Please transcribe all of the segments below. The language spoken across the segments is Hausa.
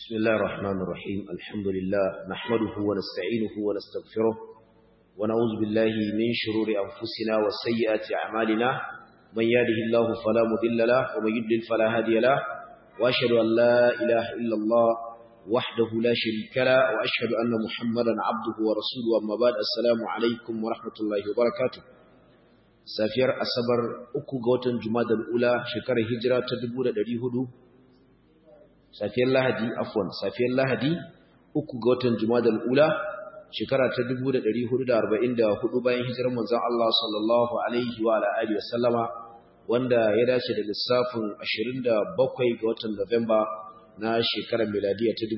بسم الله الرحمن الرحيم الحمد لله نحمده ونستعينه ونستغفره ونعوذ بالله من شرور أنفسنا وسيئات أعمالنا من يهده الله فلا مضل له ومن يضلل فلا هادي له وأشهد أن لا إله إلا الله وحده لا شريك له وأشهد أن محمدا عبده ورسوله أما بعد السلام عليكم ورحمة الله وبركاته safiyar asabar uku ga watan jumadal ula shekarar hijira ta 1400 safiyar lahadi afwan safiyar lahadi uku ga watan jumadal ula shekara ta 1444 bayan hijirar manzon Allah sallallahu alaihi wa alihi wasallama wanda ya dace da lissafin 27 ga watan Nuwamba na shekarar miladiya ta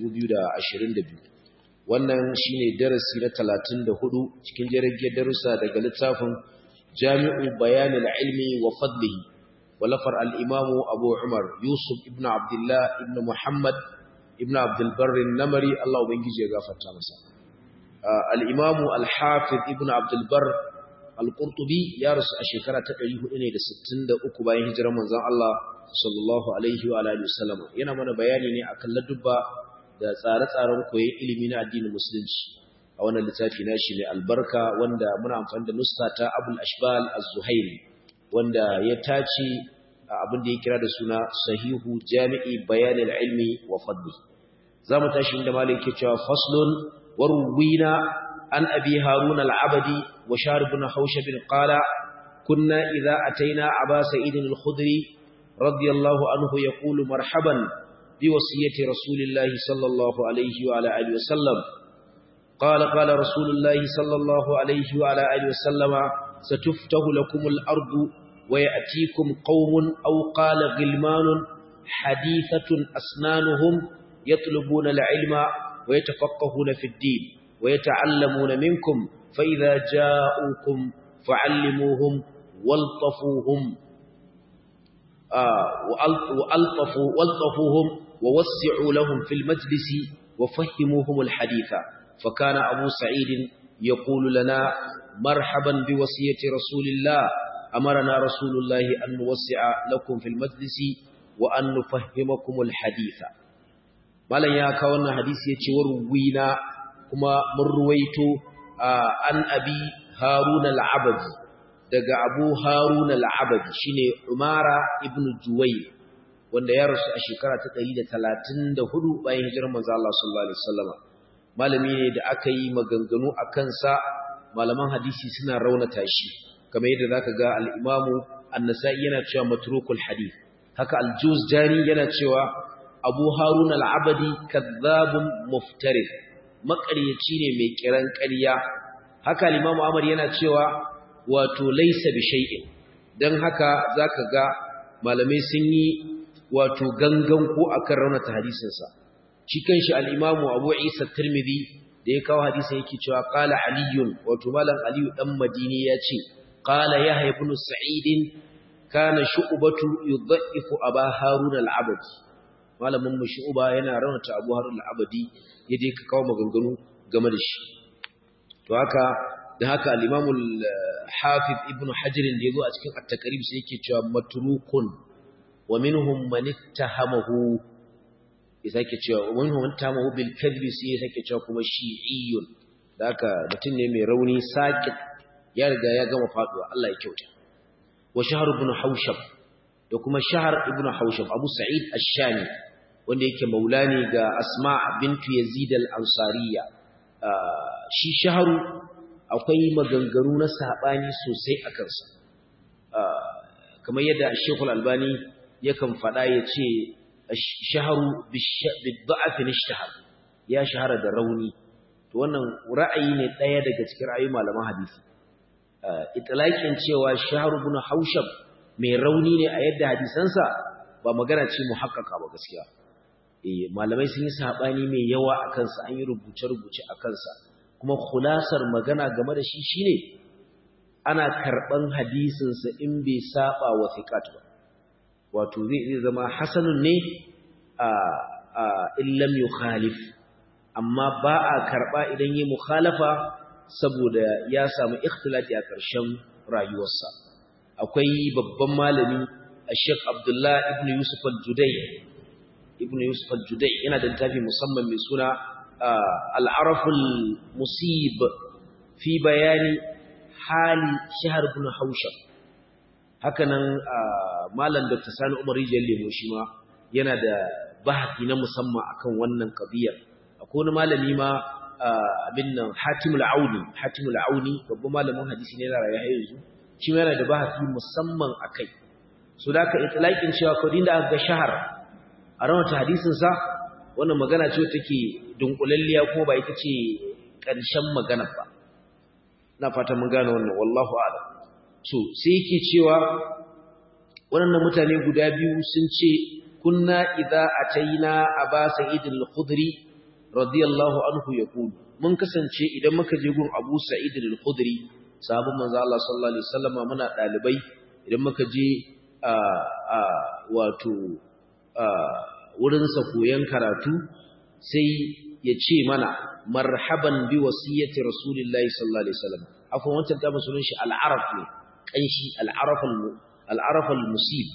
2022 wannan shine darasi na 34 cikin jirgin darussa daga littafin جامع بيان العلم وفضله ولفر الإمام أبو عمر يوسف ابن عبد الله ابن محمد ابن عبد البر النمري الله بنجي يغفر تامسا آه الإمام الحافظ ابن عبد البر القرطبي يارس الشكرة تقريه إني لستين دا أكباين هجر منزان الله صلى الله عليه وعلى آله وسلم yana mana bayani ne akan ladubba da tsare-tsaren koyon ilimi na addinin musulunci a wannan littafi nashi mai albarka wanda muna amfani da nusta ta Abul Ashbal Az-Zuhairi wanda ya tace abin da ya kira da suna Sahihu Jami'i Bayan al-Ilmi wa Fadli zamu tashi inda malai yake cewa faslun warwina an abi Harun al-Abadi wa Shahr ibn Hawshab qala kunna idha ataina Aba Sa'id al-Khudri radiyallahu anhu yaqulu marhaban bi wasiyati Rasulillahi sallallahu alayhi wa ala alihi wa sallam قال قال رسول الله صلى الله عليه وعلى آله وسلم ستفتح لكم الأرض ويأتيكم قوم أو قال غلمان حديثة أسنانهم يطلبون العلم ويتفقهون في الدين ويتعلمون منكم فإذا جاءوكم فعلموهم والطفوهم آه وألطفوا والطفوهم ووسعوا لهم في المجلس وفهموهم الحديث فكان أبو سعيد يقول لنا مرحبا بوصية رسول الله أمرنا رسول الله أن نوسع لكم في المجلس وأن نفهمكم الحديث مالا يا كوانا حديث يتور وينا كما مرويت عن أبي هارون العبد daga Abu Harun al-Abadi shine Umara ibn Juwayr wanda ya rasu a shekara ta 134 bayan hijirar manzo Allah sallallahu alaihi wasallam malami ne da aka yi maganganu a kansa malaman hadisi suna raunata shi kamar yadda zaka ga al-Imamu An-Nasa'i yana cewa matrukul hadith haka al-Juzjani yana cewa Abu Harun al-Abadi kadhabun muftarid makaryaci ne mai kiran ƙarya haka al-Imamu Ahmad yana cewa wato laysa bi shay'in dan haka zaka ga malamai sun yi wato gangan ko akan raunata hadisinsa shi kanshi al-Imam Abu Isa Tirmidhi da ya kawo hadisin yake cewa qala aliyun wato malam aliyu dan madini ya ce qala yahya ibn sa'id kana shu'batu yudhaifu aba harun al-abadi malamin mu shu'ba yana raunata abu harun al-abadi yaje ka kawo maganganu game da shi to haka da haka al-Imam al-Hafiz ibn Hajar da yazo a cikin at-Taqrib sai yake cewa matrukun wa minhum man ittahamahu ya sake cewa wani wanta mahu bil kadri sai ya sake cewa kuma shi'iyyun da haka mutum ne mai rauni sakit ya riga ya gama faduwa Allah ya kyauta wa shahr ibn haushab da kuma shahr ibn haushab abu sa'id ash-shami wanda yake maulani ga asma bintu yazid al-ansariya shi shahru akwai maganganu na sabani sosai a kansa kamar yadda Sheikh al-Albani yakan faɗa ya ce shaharu bidda'afin ishtahar ya shahara da rauni to wannan ra'ayi ne ɗaya daga cikin ra'ayi malaman hadisi itlaqin cewa shaharu ibn haushab mai rauni ne a yadda hadisansa ba magana ce muhaqqaqa ba gaskiya eh malamai sun yi sabani mai yawa akan sa an yi rubuce rubuce akan sa kuma khulasar magana game da shi shine ana karban hadisin sa in bai saba wa thiqat ba wato zai zama hasanun ne a illam yukhalif amma ba a karba idan yi mukhalafa saboda ya samu ikhtilati a ƙarshen rayuwarsa akwai babban malami Sheikh Abdullah ibn Yusuf al-Judai ibn yusuf al-judai yana da littafi musamman mai suna al-araful musib fi bayani hali shahr ibn haushab hakanan malam dr sani umar rijiyar lemo shi ma yana da bahaki na musamman akan wannan qadiyar akwai wani malami ma abin nan hatimul auni hatimul auni babban malamin hadisi ne na rayuwa yanzu shi ma yana da bahaki musamman akai so da ka itlaqin cewa ko dinda aka ga shahar a rawata hadisin sa wannan magana ce take dunkulalliya kuma ba ita ce ƙarshen magana ba na fata mun gane wannan wallahu a'lam so sai yake cewa wannan mutane guda biyu sun ce kunna idza ataina aba sa'id al-khudri radiyallahu anhu yaqul mun kasance idan muka je gun abu sa'id al-khudri sahabban manzo Allah sallallahu alaihi wasallama muna dalibai idan muka je a a wato a wurin sa koyan karatu sai ya ce mana marhaban bi wasiyati rasulillahi sallallahu alaihi wasallam akwai wancan ta sunan shi al-araf ne kanshi al-araf al-araf al-musib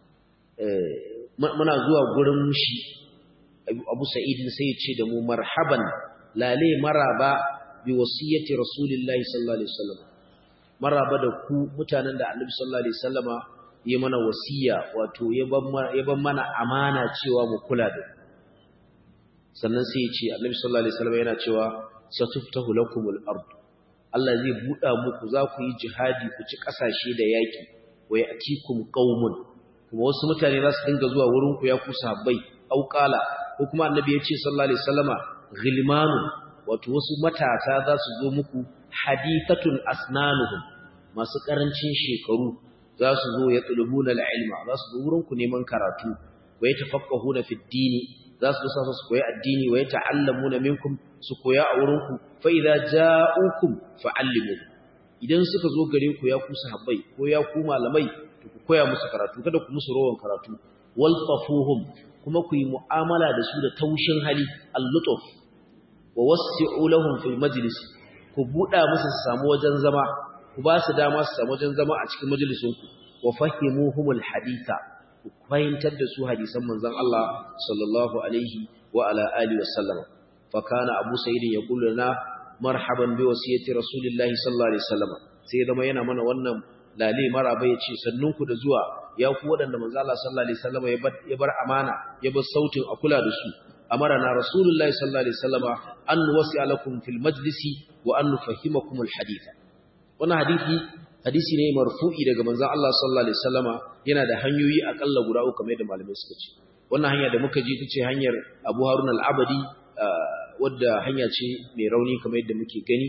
muna zuwa gurin shi Abu Sa'id sai ya ce da mu marhaban lale maraba bi wasiyati rasulillahi sallallahu alaihi wasallam maraba da ku mutanen da Annabi sallallahu alaihi wasallama ya mana wasiya wato ya ban mana amana cewa mu kula da sannan sai ya ce Annabi sallallahu alaihi wasallama yana cewa satuftahu lakumul ard Allah zai buɗa muku za ku yi jihadi ku ci ƙasashe da yaƙi wa ya'tikum qaumun kuma wasu mutane za su dinga zuwa wurin ku ya ku sahabbai auqala ko kuma annabi ya ce sallallahu alaihi wasallama ghilmanu wato wasu matasa za su zo muku hadithatun asnanuhum masu karancin shekaru za su zo ya tulubuna ilma za su zo wurin ku neman karatu wa yatafaqqahuna fid dini za su zo su koyi addini wa yata'allamuna minkum su koya a wurin ku fa idza ja'ukum fa'allimu idan suka zo gare ku ya ku sahabbai ko ya ku malamai to ku koya musu karatu kada ku musu rawan karatu wal tafuhum kuma ku yi mu'amala da su da taushin hali al-lutuf wa wasi'u lahum fil majlis ku buɗa musu su samu wajen zama ku ba su dama su samu wajen zama a cikin majalisun ku wa fahimuhumul haditha ku fahimtar da su hadisan manzon Allah sallallahu alaihi wa ala alihi wa sallama fa kana abu sa'id yaqulu lana marhaban bi wasiyati rasulillahi sallallahu alaihi wasallam sai zama yana mana wannan lale maraba yace sannunku da zuwa ya ku wadanda manzo Allah sallallahu alaihi wasallam ya bar amana ya bar sautin a kula da su amarana rasulullahi sallallahu alaihi wasallam an wasi'a lakum fil majlisi wa an nufahimakum al hadith wannan hadisi hadisi ne marfu'i daga manzo Allah sallallahu alaihi wasallam yana da hanyoyi akalla guda uku kamar da malamai suka ce wannan hanya da muka ji tace hanyar Abu Harun al-Abadi wadda hanya ce mai rauni kamar yadda muke gani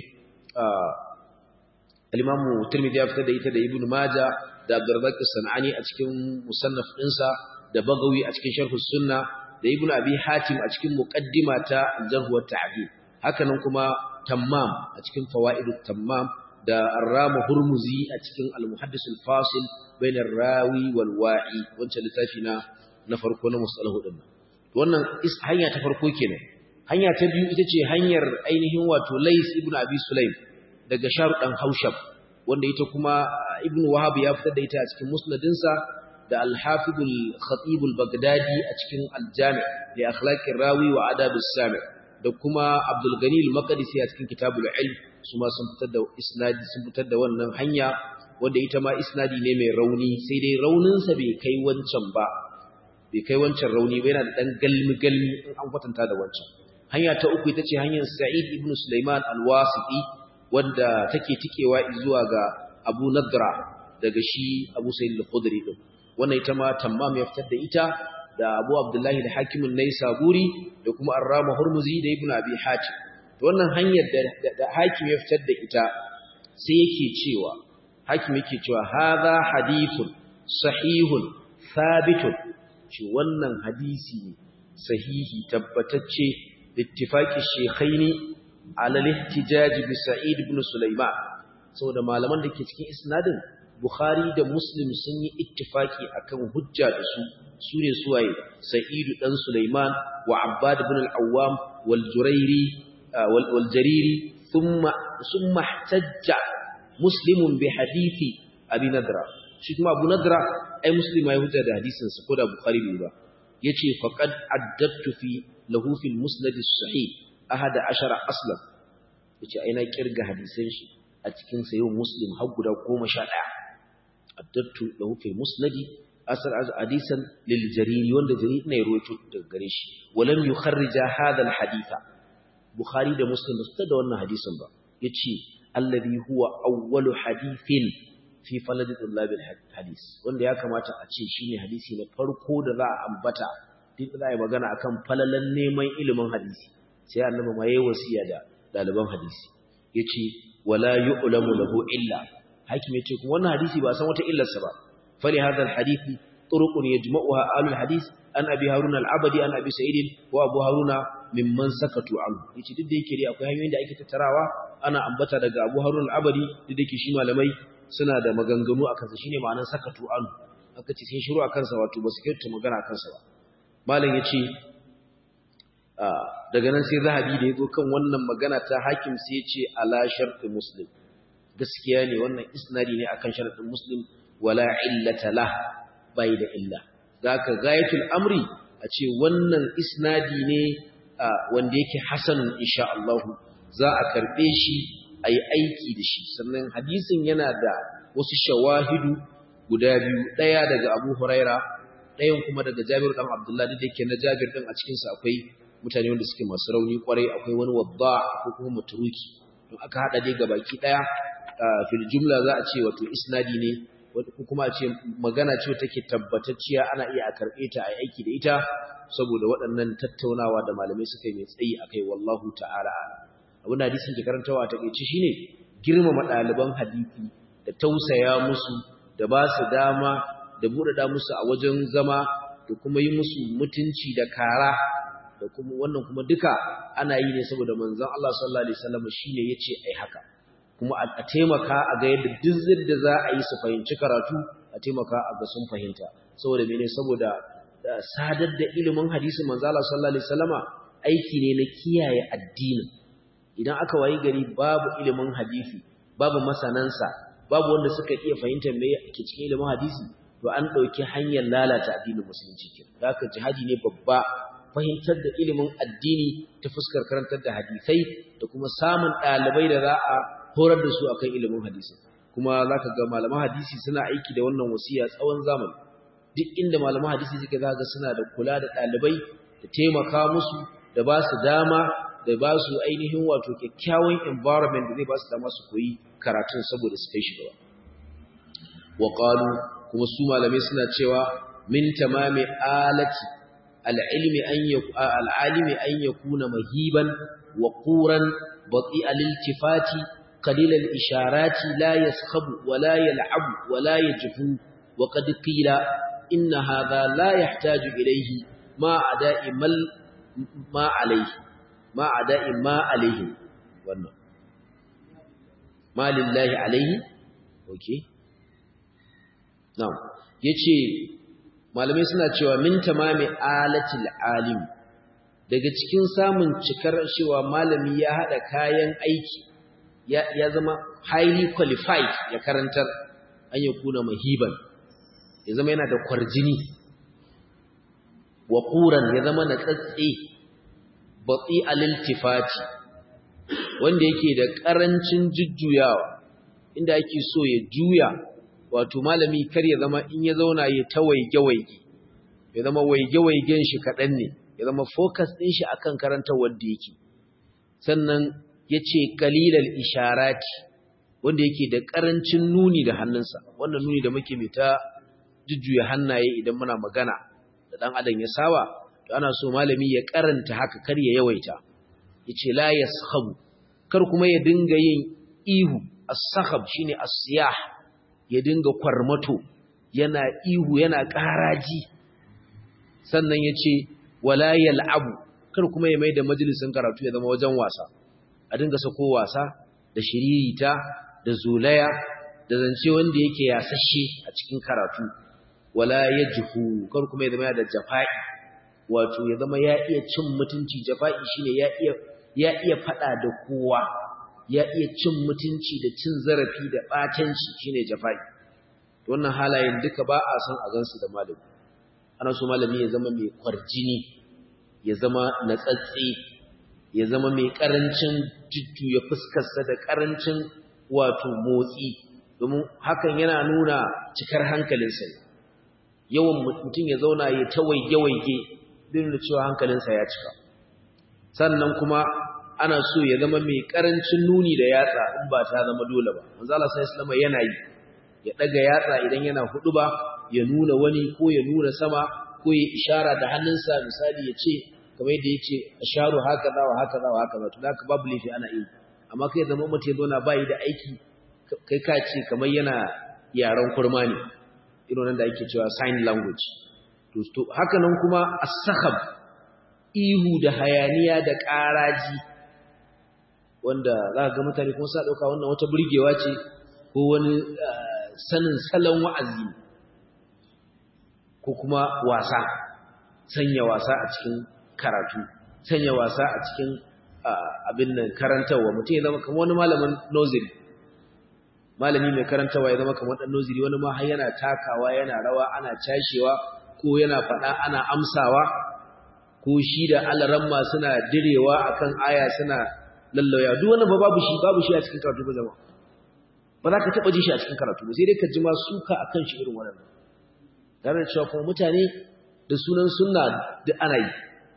al-Imam Tirmidhi ya fitar da ita da Ibn Majah da Abdurrazzaq as-Sanani a cikin musannaf ɗinsa da Bagawi a cikin Sharh sunna da Ibn Abi Hatim a cikin muqaddima ta Jarh wa Ta'dil haka nan kuma Tammam a cikin Fawaidut Tammam da Ar-Rama Hurmuzi a cikin Al-Muhaddis al-Fasil bain ar-rawi wal wa'i wancan littafi na na farko na musalahu din wannan hanya ta farko kenan hanya ta biyu ita ce hanyar ainihin wato Lais ibn Abi Sulaim daga Sharu dan Haushab wanda ita kuma Ibn Wahab ya fitar da ita a cikin musnadinsa da Al-Hafiz al-Khatib al-Baghdadi a cikin Al-Jami' li akhlaq rawi wa adab as-sami' da kuma Abdul Ghani al-Maqdisi a cikin Kitabul Ilm su ma sun fitar da isnadi sun fitar da wannan hanya wanda ita ma isnadi ne mai rauni sai dai rauninsa bai kai wancan ba bai kai wancan rauni ba yana da dan galmi galmi in an kwatanta da wancan hanya ta uku ita ce hanyar Sa'id ibn Sulaiman al-Wasiti wanda take tikewa zuwa ga Abu Nadra daga shi Abu Sa'id al-Khudri din wannan ita ma Tammam ya fitar da ita da Abu Abdullah da Hakim an-Naisaburi da kuma Ar-Rama Hurmuzi da Ibn Abi Hatim to wannan hanyar da, da Hakim ya fitar da ita sai yake cewa Hakim yake cewa hadha hadithun sahihun thabitun shi wannan hadisi sahihi tabbatacce ittifaqi shaykhaini ala al-ihtijaj bi Sa'id ibn Sulaiman saboda malaman da ke cikin isnadin Bukhari da Muslim sun yi ittifaki akan hujja da su sune suwaye Sa'id dan Sulaiman wa Abbad ibn al-Awwam wal Jurairi wal Jariri thumma thumma ihtajja Muslimun bi hadithi Abi Nadra shi kuma Abu Nadra ai Muslim ya hujja da hadisin sa ko da Bukhari bai ba yace faqad addattu fi lahu fil musnad as-sahih ahada ashara aslan yace ai na kirga hadisan shi a cikin sayo muslim har guda 11 addattu lahu fil musnad asar hadisan lil jariri wanda jariri ne ruwaito daga gare shi walam yukharrija hadha al haditha bukhari da muslim ba su da wannan hadisin ba yace alladhi huwa awwalu hadithin fi faladi tullabil hadis wanda ya kamata a ce shine hadisi na farko da za a ambata duk da ai magana akan falalan neman ilimin hadisi sai annabi ma yayi wasiya da daliban hadisi yace wala yu'lamu lahu illa hakim yace kuma wannan hadisi ba san wata illarsa ba fali hadha alhadisi turuqun yajma'uha ahlul hadis an abi haruna al-abadi an abi sa'id wa abu haruna mimman sakatu anhu yace duk da yake dai akwai hanyoyin da ake tattarawa ana ambata daga abu haruna al-abadi duk da yake shi malamai suna da maganganu a kansa shine ma'anar sakatu an aka ce sai shiru a kansa wato ba su kyauta magana a kansa ba malam ya ce daga nan sai zahabi da ya zo kan wannan magana ta hakim sai ya ce ala sharɗi muslim gaskiya ne wannan isnadi ne akan sharɗin muslim wala illata la bai da illa zaka gayatul amri a ce wannan isnadi ne wanda yake hasanun insha Allah za a karbe shi a yi aiki da shi sannan hadisin yana da wasu shawahidu guda biyu ɗaya daga abu huraira ɗayan kuma daga jabir ɗan abdullahi da ke na jabir ɗin a cikinsa akwai mutane wanda suke masu rauni kwarai akwai wani wadda ko kuma maturuki don aka haɗa dai ga baki ɗaya fil jumla za a ce wato isnadi ne ko kuma a ce magana ce take tabbatacciya ana iya a karɓe ta a aiki da ita saboda waɗannan tattaunawa da malamai suka yi mai tsayi akai wallahu ta'ala abin da hadisin ke karantawa ta ƙaice shine girmama ɗaliban hadisi da tausaya musu da ba su dama da buɗaɗa musu a wajen zama da kuma yi musu mutunci da kara da kuma wannan kuma duka ana yi ne saboda manzon Allah sallallahu alaihi wasallam shine yace ai haka kuma a taimaka a ga yadda duk da za a yi su fahimci karatu a taimaka a ga sun fahimta saboda mene saboda sadar da ilimin hadisin manzon Allah sallallahu alaihi wasallama aiki ne na kiyaye addinin idan aka wayi gari babu ilimin hadisi babu masanansa babu wanda suka iya fahimtar me yake cikin ilimin hadisi to an dauki hanyar lalata addinin musulunci kin haka jihadi ne babba fahimtar da ilimin addini ta fuskar karantar da hadisai da kuma samun dalibai da za a horar da su akan ilimin hadisi kuma zaka ga malaman hadisi suna aiki da wannan wasiya tsawon zamani duk inda malaman hadisi suke zaka suna da kula da dalibai da taimaka musu da ba su dama da ba su ainihin wato kyakkyawan environment da zai ba su dama su koyi karatun saboda su kai shi gaba wa qalu kuma su malamai suna cewa min tamami alati al-ilmi an al-alimi an yakuna mahiban wa quran bati al-iltifati qalil al-isharati la yaskhabu wa la yal'abu wa la yajfu wa qad qila inna hadha la yahtaju ilayhi ma ada'i mal ma alayhi ma a da'in ma alaihi wannan ma lillahi alaihi ok now ya ce malamai suna cewa min tamami alatil alim daga cikin samun cikar cewa malami ya haɗa kayan aiki ya zama highly qualified ya karantar an yi kuna mahiban ya zama yana da kwarjini wa ƙuran ya zama na tsatse batsi aliltifati wanda yake da ƙarancin jujjuyawa inda ake so ya juya wato malami kar ya zama in ya zauna ya ta waige-waige ya zama waige-waigen shi kaɗan ne ya zama focus ɗin shi akan karanta wanda yake sannan ya ce kalilal isharati wanda yake da ƙarancin nuni da hannunsa wannan nuni da muke mai ta jujjuya hannaye idan muna magana da ɗan adam ya saba to ana so malami ya karanta haka kar ya yawaita yace la yaskhabu kar kuma ya dinga yin ihu as-sakhab shine as-siyah ya dinga kwarmato yana ihu yana karaji sannan yace wala yal'abu kar kuma ya maida majalisin karatu ya zama wajen wasa a dinga sako wasa da shiririta da zulaya da zance wanda yake yasashe a cikin karatu wala yajhu kar kuma ya zama da jafa'i wato ya zama ya iya cin mutunci jafa'i shine ya iya ya iya fada da kowa ya iya cin mutunci da cin zarafi da batanci shine jafa'i wannan halayen duka ba a san a gansu da malami ana so malami ya zama mai kwarjini ya zama natsatsi ya zama mai karancin jujjuya fuskarsa da karancin wato motsi domin hakan yana nuna cikar hankalinsa yawan mutum ya zauna ya ta waige-waige din da cewa hankalinsa ya cika sannan kuma ana so ya zama mai karancin nuni da yatsa in ba ta zama dole ba manzo Allah sallallahu alaihi yana yi ya daga yatsa idan yana hudu ba ya nuna wani ko ya nuna sama ko ya ishara da hannunsa misali ya ce kamar yadda ya ce asharu haka za wa haka za wa haka za to haka babu laifi ana yi amma kai zama mutum ya zauna bayi da aiki kai ka ce kamar yana yaren kurma ne irin nan da ake cewa sign language to haka nan kuma as-sakhab ihu da hayaniya da ƙaraji wanda za ga mutane kuma sa ɗauka wannan wata burgewa ce ko wani sanin salon wa'azi ko kuma wasa sanya wasa a cikin karatu sanya wasa a cikin abin nan karantarwa mutum ya zama kamar wani malamin noziri malami mai karantarwa ya zama kamar ɗan noziri wani ma har yana takawa yana rawa ana cashewa ko yana faɗa ana amsawa ko shi da alaramma suna direwa akan aya suna lallauya duk wani ba babu shi babu shi a cikin karatu ba jama'a ba za ka taɓa ji shi a cikin karatu ba sai dai ka ji ma suka akan shi irin wannan tare cewa kuma mutane da sunan sunna da ana yi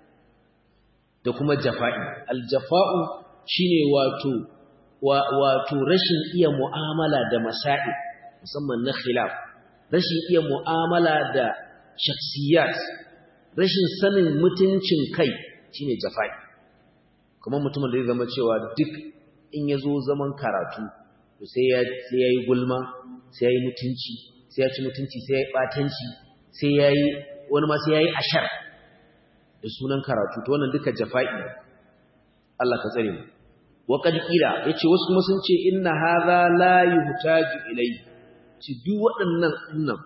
da kuma jafa'i aljafa'u shine wato wato rashin iya mu'amala da masa'i musamman na khilaf rashin iya mu'amala da shakhsiyat rashin sanin mutuncin kai shine jafa'i kuma mutumin da zai zama cewa duk in ya zo zaman karatu to sai ya sai yayi gulma sai yayi mutunci sai ya ci mutunci sai yayi batanci sai yayi wani ma sai yayi ashar da sunan karatu to wannan duka jafa'i Allah ka tsare mu wa qad qila yace wasu kuma sun ce inna hadha la yuhtaju ilayhi ci duk waɗannan dinnan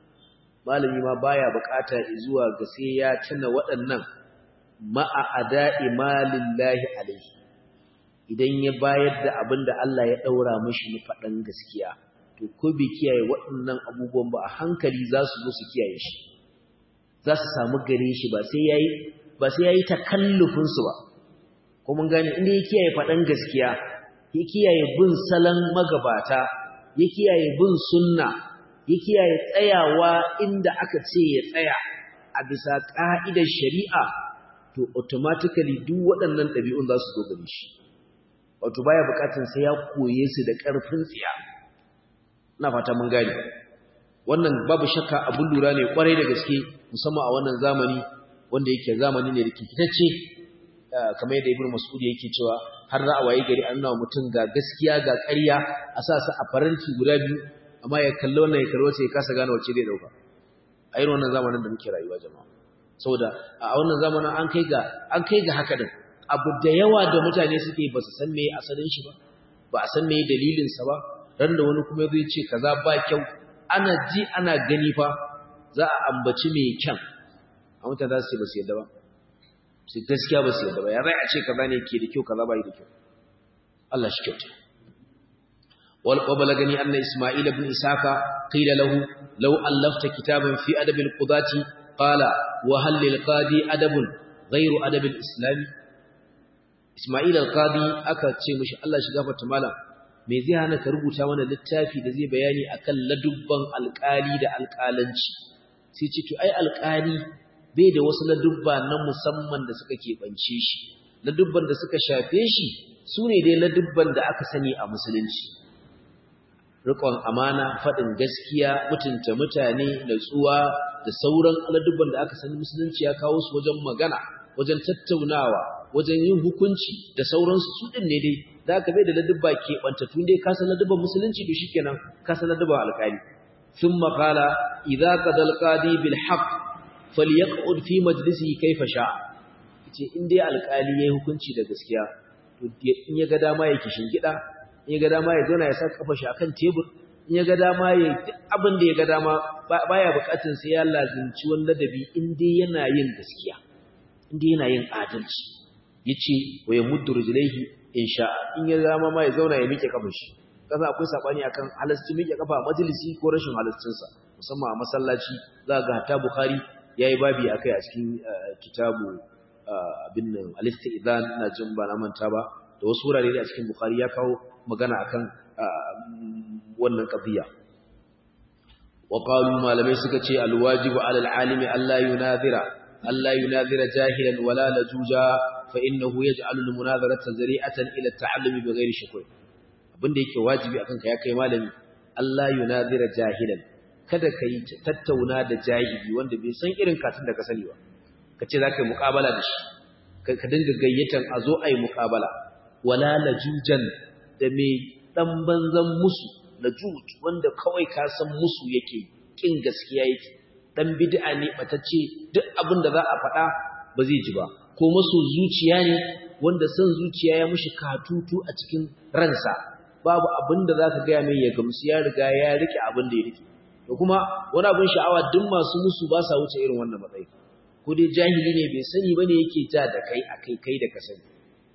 malami ma baya bukata zuwa ga sai ya tuna waɗannan ma'a ada'i malillahi alaihi idan ya bayar da abin da Allah ya daura mishi ni faɗan gaskiya to ko bai kiyaye waɗannan abubuwan ba a hankali za su zo su kiyaye shi za su samu gare shi ba sai yayi ba sai yayi takallufin su ba ko mun gane inda ya kiyaye faɗan gaskiya ya kiyaye bin salon magabata ya kiyaye bin sunna ya kiyaye tsayawa inda aka ce ya tsaya a bisa ka'idar shari'a to automatically duk waɗannan ɗabi'un za su zo gare shi wato baya bukatun sai ya koye su da ƙarfin tsiya ina fata mun gane wannan babu shakka abun lura ne kwarai da gaske musamman a wannan zamani wanda yake zamani ne da kikitacce kamar yadda ibnu mas'ud yake cewa har za a waye gari an nawa mutum ga gaskiya ga ƙarya a sa su a faranti guda biyu amma ya kalli wannan ya kalli wacce ya kasa gane wacce zai dauka a irin wannan zamanin da muke rayuwa jama'a saboda a wannan zamanin an kai ga an kai ga haka din abu da yawa da mutane suke ba su san me asalin shi ba ba a san me dalilin sa ba ran da wani kuma zai ce kaza ba kyau ana ji ana gani fa za a ambaci me kyan a mutane za su ce ba su yadda ba sai gaskiya ba su yadda ba ya rai a ce kaza ne ke da kyau kaza ba yi da kyau Allah shi kyauta وبلغني أن إسماعيل بن إسحاق قيل له لو ألفت كتابا في أدب القضاة قال وهل للقاضي أدب غير أدب الإسلام إسماعيل القاضي أكا تشيمش الله شغافة تمالا me zai hana ka rubuta mana littafi da zai bayani akan ladubban alƙali da alƙalanci sai ce to ai alƙali bai da wasu ladubba na musamman da suka keɓance shi ladubban da suka shafe shi su ne dai ladubban da aka sani a musulunci rikon amana faɗin gaskiya mutunta mutane natsuwa da sauran aladubban da aka sani musulunci ya kawo su wajen magana wajen tattaunawa wajen yin hukunci da sauransu su ɗin ne dai da aka bai da ladubba ke ɓantattu dai ka san ladubban musulunci to shikenan ka san ladubban alƙali sun maƙala idza qada alqadi bil haqq falyaqud fi majlisihi kayfa sha'a ce in dai alƙali yayi hukunci da gaskiya to in ya ga dama ya kishin gida in ya ga dama ya zauna ya sa kafa shi akan tebur in ya ga dama ya duk abin da ya ga dama baya bukatun sai ya lazimci wani ladabi in dai yana yin gaskiya in dai yana yin adalci yace wa yamuddu rijlaihi in sha'a in ya zama ma ya zauna ya miƙe kafar shi kasa akwai sabani akan halasci miƙe kafa a majalisi ko rashin halascin sa musamman a masallaci za ga hatta bukhari yayi babi akai a cikin kitabu abin nan al-istizan na jin ba na manta ba da wasu wurare a cikin bukhari ya kawo magana akan wannan qadiya wa qalu malamai suka ce al-wajibu 'ala al-alimi alla yunadhira alla yunadhira jahilan wala lajuja fa innahu yaj'alu al-munadharata zari'atan ila at-ta'allumi bighairi shukr abinda yake wajibi akan ka ya kai malami alla yunadhira jahilan kada kai tattauna da jahili wanda bai san irin katin da ka sani ba kace zaka yi muqabala da shi ka dinga gayyatan a zo ayi muqabala wala lajujan da me dan banzan musu lajuj wanda kawai ka san musu yake kin gaskiya yake dan bid'a ne batacce duk abin da za a faɗa ba zai ji ba ko maso zuciya ne wanda san zuciya ya mushi katutu a cikin ransa babu abin da zaka ga mai ya gamsu ya riga ya rike abin da ya rike to kuma wani abin sha'awa duk masu musu ba sa wuce irin wannan matsayi ko dai jahili ne bai sani bane yake ja da kai akai kai da ka sani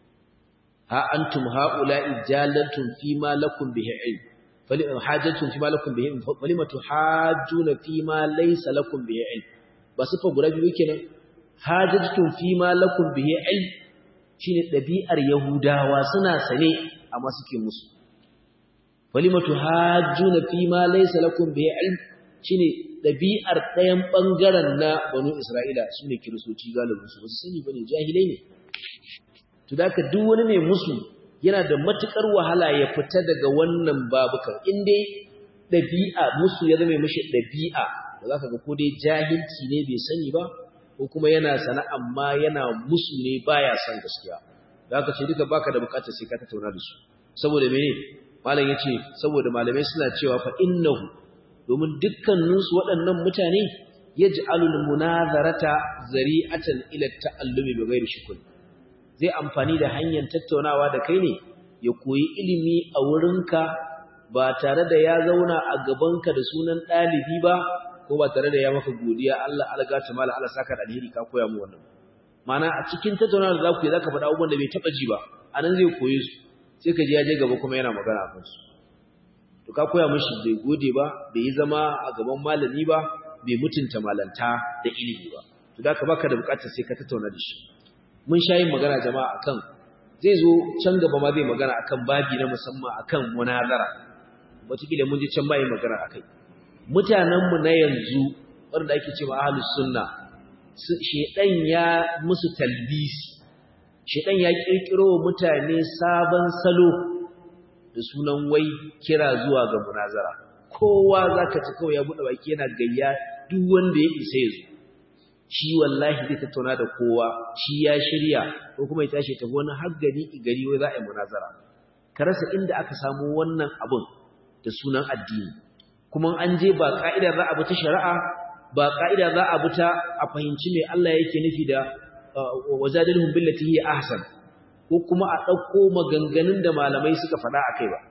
ha antum haula'i jalantum fi ma lakum bihi ilm fali hajatun fi ma lakum bihi ilm falima tuhajjuna fi ma laysa lakum bihi ilm ba sifa guda biyu kenan hajatun fi ma lakum bihi ilm shine dabi'ar yahudawa suna sane amma suke musu falima tuhajjuna fi ma laysa lakum bihi ilm shine dabi'ar ɗayan bangaren na banu isra'ila sune kiristoci galibin su ba su sani bane jahilai ne to da duk wani mai musu yana da matukar wahala ya fita daga wannan babukan in dai dabi'a musu ya zama mishi dabi'a da zaka ga ko dai jahilci ne bai sani ba ko kuma yana sana amma yana musu ne baya son gaskiya da haka ce duka baka da bukatar sai ka tattauna da su saboda mene malam yace saboda malamai suna cewa fa innahu domin dukkanin su waɗannan mutane yaj'alul munazarata zari'atan ila ta'allumi bighairi shukr zai amfani da hanyar tattaunawa da kai ne ya koyi ilimi a wurinka ba tare da ya zauna a gabanka da sunan ɗalibi ba ko ba tare da ya maka godiya Allah algata mala Allah saka da alheri ka koya mu wannan mana a cikin tattaunawa da za ku yi zaka faɗa abubuwan da bai taɓa ji ba anan zai koyi su sai ka ji ya je gaba kuma yana magana a kansu to ka koya mishi bai gode ba bai yi zama a gaban malami ba bai mutunta malanta da ilimi ba to da ka baka da bukatar sai ka tattauna da shi mun sha yin magana jama'a akan zai zo can gaba ma zai magana akan babi na musamman akan munazara wataƙila mun je can ba yin magana akai mutanenmu na yanzu wanda ake cewa ahlus sunna shedan ya musu talbisi shedan ya kirkiro wa mutane sabon salo da sunan wai kira zuwa ga munazara kowa zaka ci kawai ya bude baki yana gayya duk wanda ya isa ya zo shi wallahi zai tattauna da kowa shi ya shirya ko kuma ya tashi ta wani har gari gari wai za a yi munazara ka rasa inda aka samu wannan abun da sunan addini kuma an je ba ka'ida za a bi ta shari'a ba ka'ida za a bi ta a fahimci me Allah yake nufi da wajadilhum billati hiya ahsan ko kuma a dauko maganganun da malamai suka faɗa akai ba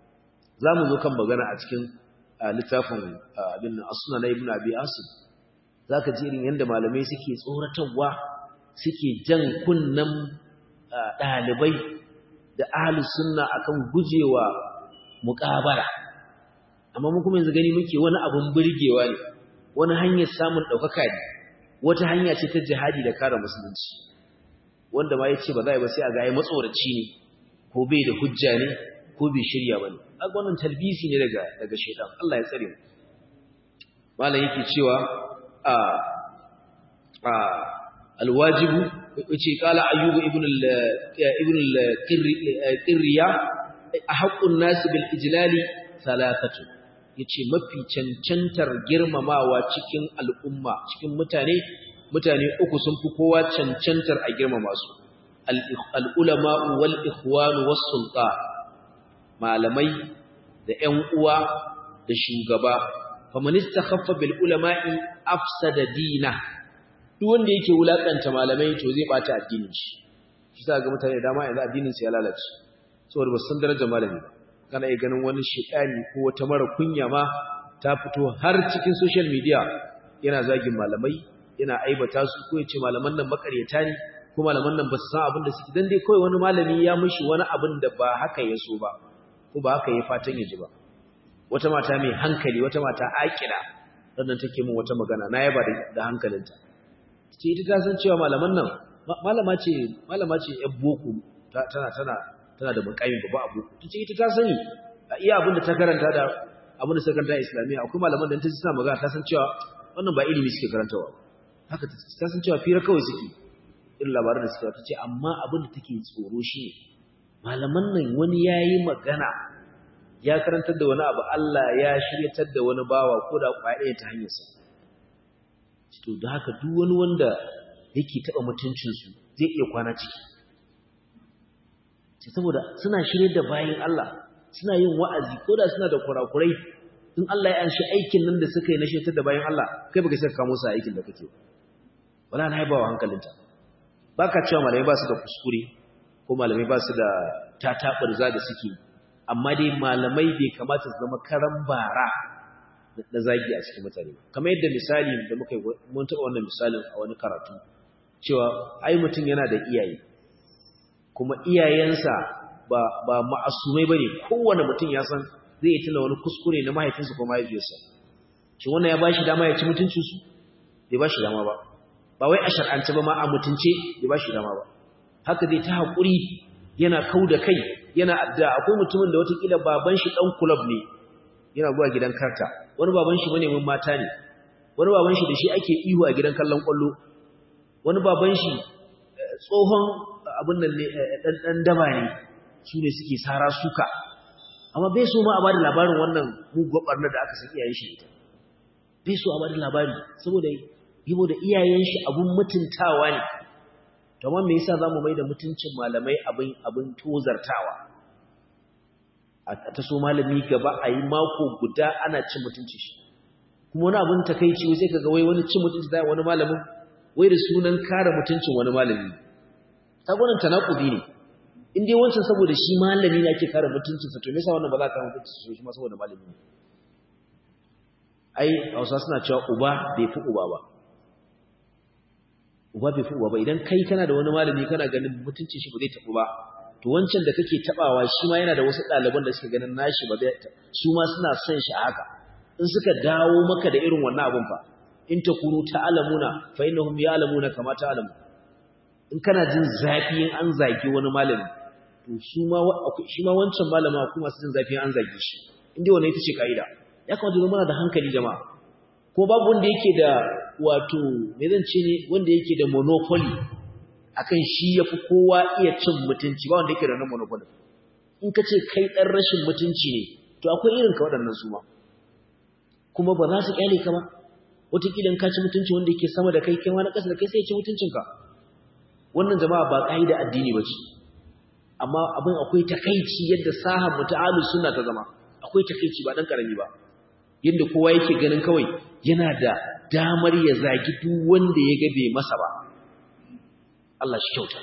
zamu zo kan magana a cikin littafin abin asna na ibnu abi asim zaka ji irin yanda malamai suke tsoratarwa suke jan kunnan dalibai da ahli sunna akan gujewa muqabala amma mun kuma yanzu gani muke wani abun burgewa ne wani hanyar samun daukaka ne wata hanya ce ta jihadi da kare musulunci wanda ma yace ba za a ba sai a ga ai matsoraci ne ko bai da hujja ne ko bai shirya bane kaga wannan talbisi ne daga daga shedan Allah ya tsare mu malam yake cewa a a alwajibu yace kala ayyubu ibn al ibn al qirriya ahqqun nas bil ijlali thalathatu yace mafi cancantar girmamawa cikin al'umma cikin mutane mutane uku sun fi kowa cancantar a girmama su al-ulama wal ikhwan was sultan malamai da ƴan uwa da shugaba faman istakhaffa bil ulama'i afsada dina duk wanda yake wulakanta malamai to zai bata addinin shi shi sa ga mutane dama yanzu addinin su ya lalace saboda ba san darajar malami ba kana iya ganin wani shekani ko wata mara kunya ma ta fito har cikin social media yana zagin malamai yana aibata su ko yace malaman nan makaryata ne ko malaman nan ba su san abin da suke dan dai kawai wani malami ya mishi wani abin da ba haka ya so ba ko ba haka ya fatan ya ji ba wata mata mai hankali wata mata akira sannan take min wata magana na yaba da hankalinta ce ita ta san cewa malaman nan malama ce malama ce yan boko tana tana tana da mukamin babba abu ta ce ita ta sani iya abin da ta karanta da abin da suka karanta islamiyya akwai malaman da ta ji suna magana ta san cewa wannan ba ilimi suke karantawa haka ta san cewa fira kawai suke irin labaran da suka ta ce amma abin da take tsoro shi ne malaman nan wani ya yi magana ya karantar da wani abu Allah ya shiryatar da wani bawa ko da kwaɗaya ta hanyarsa to da haka duk wani wanda yake taɓa mutuncinsu zai iya kwana ciki ce saboda suna shirye da bayan Allah suna yin wa'azi ko da suna da kurakurai in Allah ya anshi aikin nan da suka yi na shiryatar da bayan Allah kai baka saka kamo sa aikin da kake wala na haibawa hankalinta baka cewa malamai ba su da kuskure ko malamai ba su da tatabar za da suke amma dai malamai bai kamata su zama karan bara na zagi a cikin mutane kamar yadda misali da muka yi mun taɓa wannan misalin a wani karatu cewa ai mutum yana da iyaye kuma iyayensa ba ba ma'asumai bane kowane mutum ya san zai yi tuna wani kuskure na mahaifinsa ko mahaifiyarsa shi wannan ya bashi dama ya ci mutuncin su bai bashi dama ba ba wai a shar'ance ba ma a mutunce bai bashi dama ba haka zai ta haƙuri yana kau da kai yana addu'a akwai mutumin da watakila baban shi ɗan kulab ne yana zuwa gidan karta wani baban shi manemin mata ne wani baban shi da shi ake ihu a gidan kallon ƙwallo wani baban shi tsohon abin nan ne ɗan daba ne su ne suke sara suka amma bai so ma a bada labarin wannan muguwar ɓarnar da aka san iyayen shi ita bai so a bada labari saboda yabo da iyayen shi abun mutuntawa ne to amma me yasa zamu mai da mutuncin malamai abin abin tozartawa a ta so malami gaba a yi mako guda ana cin mutunci shi kuma wani abin takeici sai kaga wai wani cin mutunci da wani malamin wai da sunan kare mutuncin wani malami sabonin tanakubi ne in dai wancan saboda shi malami ne ake kare mutuncin sa to me yasa wannan ba za ka mutunci shi ma saboda malami ne ai Hausa suna cewa uba bai fi uba ba uba bai fi uba ba idan kai kana da wani malami kana ganin mutuncin shi ba zai tafi ba to wancan da kake tabawa shi ma yana da wasu ɗaliban da suka ganin nashi ba zai su ma suna son shi haka in suka dawo maka da irin wannan abun fa in takunu ta'lamuna fa innahum ya'lamuna kama ta'lamu in kana jin zafi in an zagi wani malami to su ma shi ma wancan malama kuma su jin zafi an zage shi inda wannan ita ce kaida ya kamata mu da hankali jama'a ko babu wanda yake da wato me zan ce ne wanda yake da monopoly akan shi yafi kowa iya cin mutunci ba wanda yake da wannan monopoly in ka ce kai dan rashin mutunci ne to akwai irin ka waɗannan su ma kuma ba za su kyale ka ba wataƙila in ka ci mutunci wanda yake sama da kai kai ma na ƙasa da kai sai ya ci mutuncinka wannan jama'a ba ƙa'ida addini ba ce amma abin akwai takaici yadda sahan muta'alu sunna ta zama akwai takaici ba dan karami ba yadda kowa yake ganin kawai yana da damar ya zagi duk wanda ya ga bai masa ba Allah shi kyauta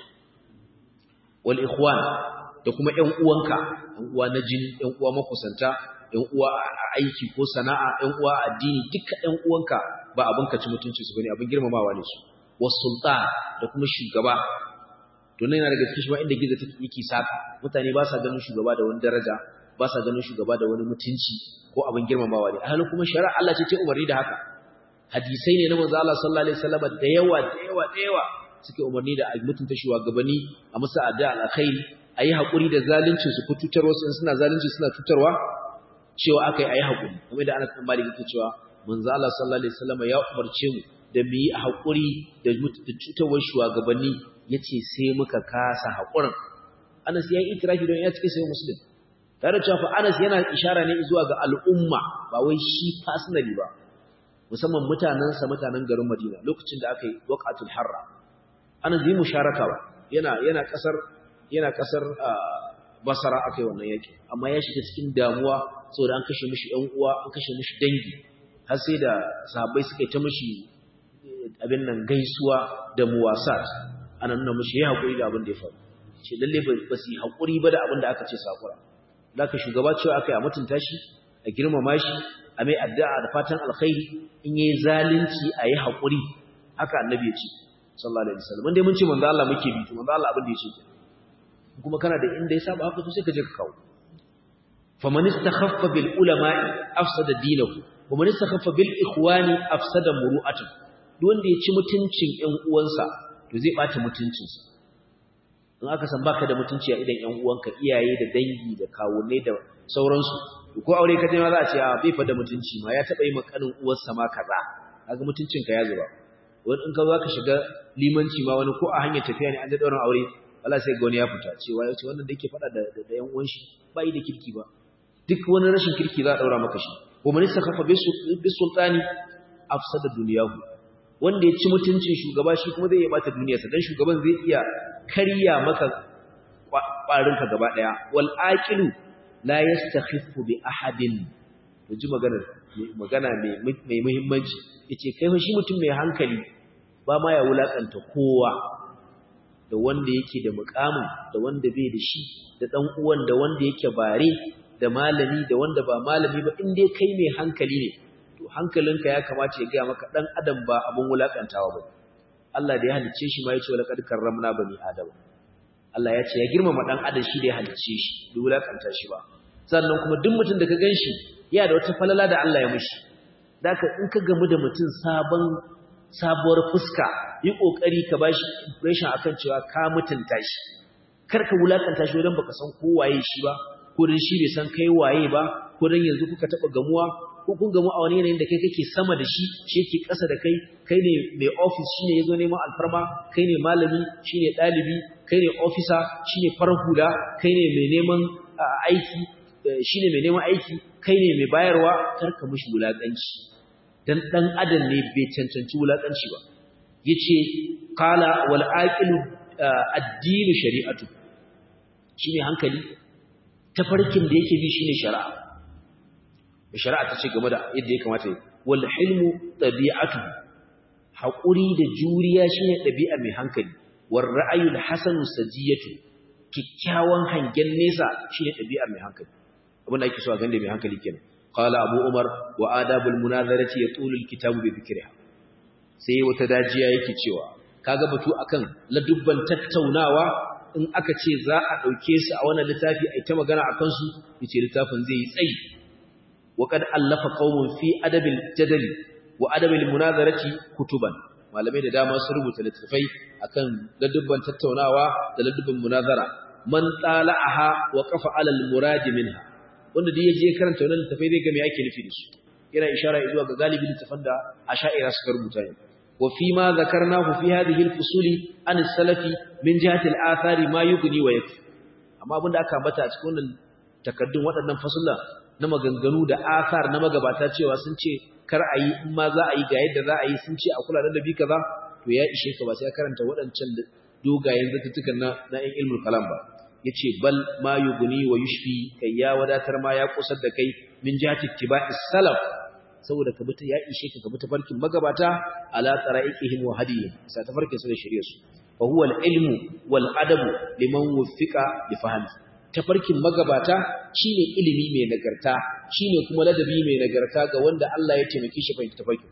wal ikhwan da kuma ƴan uwanka ƴan uwa na jini ƴan uwa makusanta ƴan uwa a aiki ko sana'a ƴan uwa a addini duka ƴan uwanka ba abin ka ci mutunci su bane abin girmamawa ne su was sultan da kuma shugaba to nan yana daga cikin shi ma inda gizo take yake saka mutane ba sa ganin shugaba da wani daraja ba sa ganin shugaba da wani mutunci ko abin girmamawa ne halin kuma shari'a Allah ce ce umarni da haka hadisai ne na manzo Allah sallallahu alaihi wasallam da yawa da yawa da yawa suke umarni da mutunta shugabanni a musa adda alkhairi ayi hakuri da zalunci su ku tutar wasu suna zalunci suna tutarwa cewa akai ayi hakuri kamar da Anas bin Malik yake cewa manzo Allah sallallahu alaihi wasallam ya umarce mu da mu yi hakuri da tutarwar shugabanni yace sai muka kasa hakurin Anas ya yi itirafi don ya cike sai muslim tare da cewa Anas yana ishara ne zuwa ga al'umma ba wai shi personally ba musamman mutanansa mutanen garin Madina lokacin da aka yi waqatul harra Anas yi musharaka ba yana yana kasar yana kasar Basra aka yi wannan yaki amma ya shiga cikin damuwa saboda an kashe mishi ɗan uwa an kashe mishi dangi har sai da sahabbai suka yi ta mishi abin nan gaisuwa da muwasat ana nuna mishi ya haƙuri da abin da ya faru ce lalle ba su yi haƙuri ba da abin da aka ce sakura da ka shugaba cewa aka yi a mutunta shi a girmama shi a mai addu'a da fatan alkhairi in yi zalunci a yi haƙuri haka annabi ya ce sallallahu alaihi wasallam dai mun ce manzo Allah muke bi to manzo Allah abin da ya ce kuma kana da inda ya saba haka to sai ka je ka kawo faman istakhaffa bil ulama'i afsada dinahu wa man istakhaffa bil ikhwani afsada muru'atahu duk wanda ya ci mutuncin ƴan uwansa to zai bata mutuncinsa in aka san baka da mutunci a idan ƴan uwanka iyaye da dangi da kawunai da sauransu ko aure ka je ma za a ce a bai fa da mutunci ma ya taba yi makanin uwarsa ma kaza kaga mutuncinka ya zuba wani in ka za ka shiga limanci ma wani ko a hanyar tafiya ne an da daurin aure Allah sai ga wani ya fita cewa ya ce wannan da yake faɗa da da ƴan uwan shi ba yi da kirki ba duk wani rashin kirki za a daura maka shi wa man istakhafa bi sultani afsada dunyahu wanda ya ci mutuncin shugaba shi kuma zai iya bata duniyarsa dan shugaban zai iya karya maka ƙwarinka gaba ɗaya wal aqilu la yastakhiffu bi ahadin to ji magana magana mai muhimmanci yace kai fa shi mutum mai hankali ba ma ya wulakanta kowa da wanda yake da mukamin da wanda bai da shi da dan uwan da wanda yake bare da malami da wanda ba malami ba in dai kai mai hankali ne to hankalinka ya kamata ya ga maka dan adam ba abun wulakantawa ba Allah da ya halicce shi ma yace wala kad karramna bani adam Allah ya ce ya girmama dan adam shi da ya halicce shi bai wulakanta shi ba sannan kuma duk mutum da ka ganshi yana da wata falala da Allah ya mishi daka in ka gamu da mutum sabon sabuwar fuska yi kokari ka bashi impression akan cewa ka mutunta shi kar ka wulakanta shi wajen baka san ko waye shi ba ko dan shi bai san kai waye ba ko dan yanzu kuka taba gamuwa ko kun gamu a wani yanayin da kai kake sama da shi shi yake ƙasa da kai kai ne mai office shine yazo neman alfarma kai ne malami shine dalibi kai ne officer shine farar hula kai ne mai neman aiki shine mai neman aiki kai ne mai bayarwa karka mishi wulakanci dan dan adam ne bai cancanci wulakanci ba yace qala wal aqilu ad-din shari'atu shine hankali tafarkin da yake bi shine shari'a shari'a ta ce game da yadda ya kamata yi wal hilmu tabi'atu haƙuri da juriya shine ɗabi'a mai hankali war ra'ayul hasanu sajiyatu kikkiawan hangen nesa shine ɗabi'a mai hankali abin da ake so a gande mai hankali kenan qala abu umar wa adabul munazarati yatulu alkitabu bi dhikriha sai wata dajiya yake cewa kaga batu akan ladubban tattaunawa in aka ce za a dauke su a wannan littafi ai ta magana akan su yace littafin zai yi tsayi وقد ألف قوم في أدب الجدل وأدب المناظرة كتبا malamai da dama sun rubuta littafai akan ladubban tattaunawa da ladubban munazara man tala'aha wa qafa 'ala al-murad minha wanda da yaje karanta wannan littafai zai ga me yake nufi da su yana ishara zuwa ga galibi littafan da asha'ira suka rubuta ne wa fi ma zakarnahu fi hadhihi al-fusuli an as-salafi min jihati al-athari ma yughni wa yakfi amma abinda aka ambata a cikin wannan takaddun waɗannan fasulla na maganganu da asar na magabata cewa sun ce kar a yi in ma za a yi ga yadda za a yi sun ce a kula da dabi kaza to ya ishe ka ba sai karanta waɗancan dogayen zattutukan na na ɗan ilmul kalam ba yace bal ma yughni wa yushfi kai ya wadatar ma ya kusar da kai min jihati tiba'is salaf saboda ka bi ya ishe ka ka bi tafarkin magabata ala tsara'iqihim wa hadiyyin sa tafarkin su da shari'ar su fa huwa al-ilmu wal adabu liman wuffiqa li fahmi tafarkin magabata shine ilimi mai nagarta shine kuma ladabi mai nagarta ga wanda Allah ya taimake shi fahimta tafarkin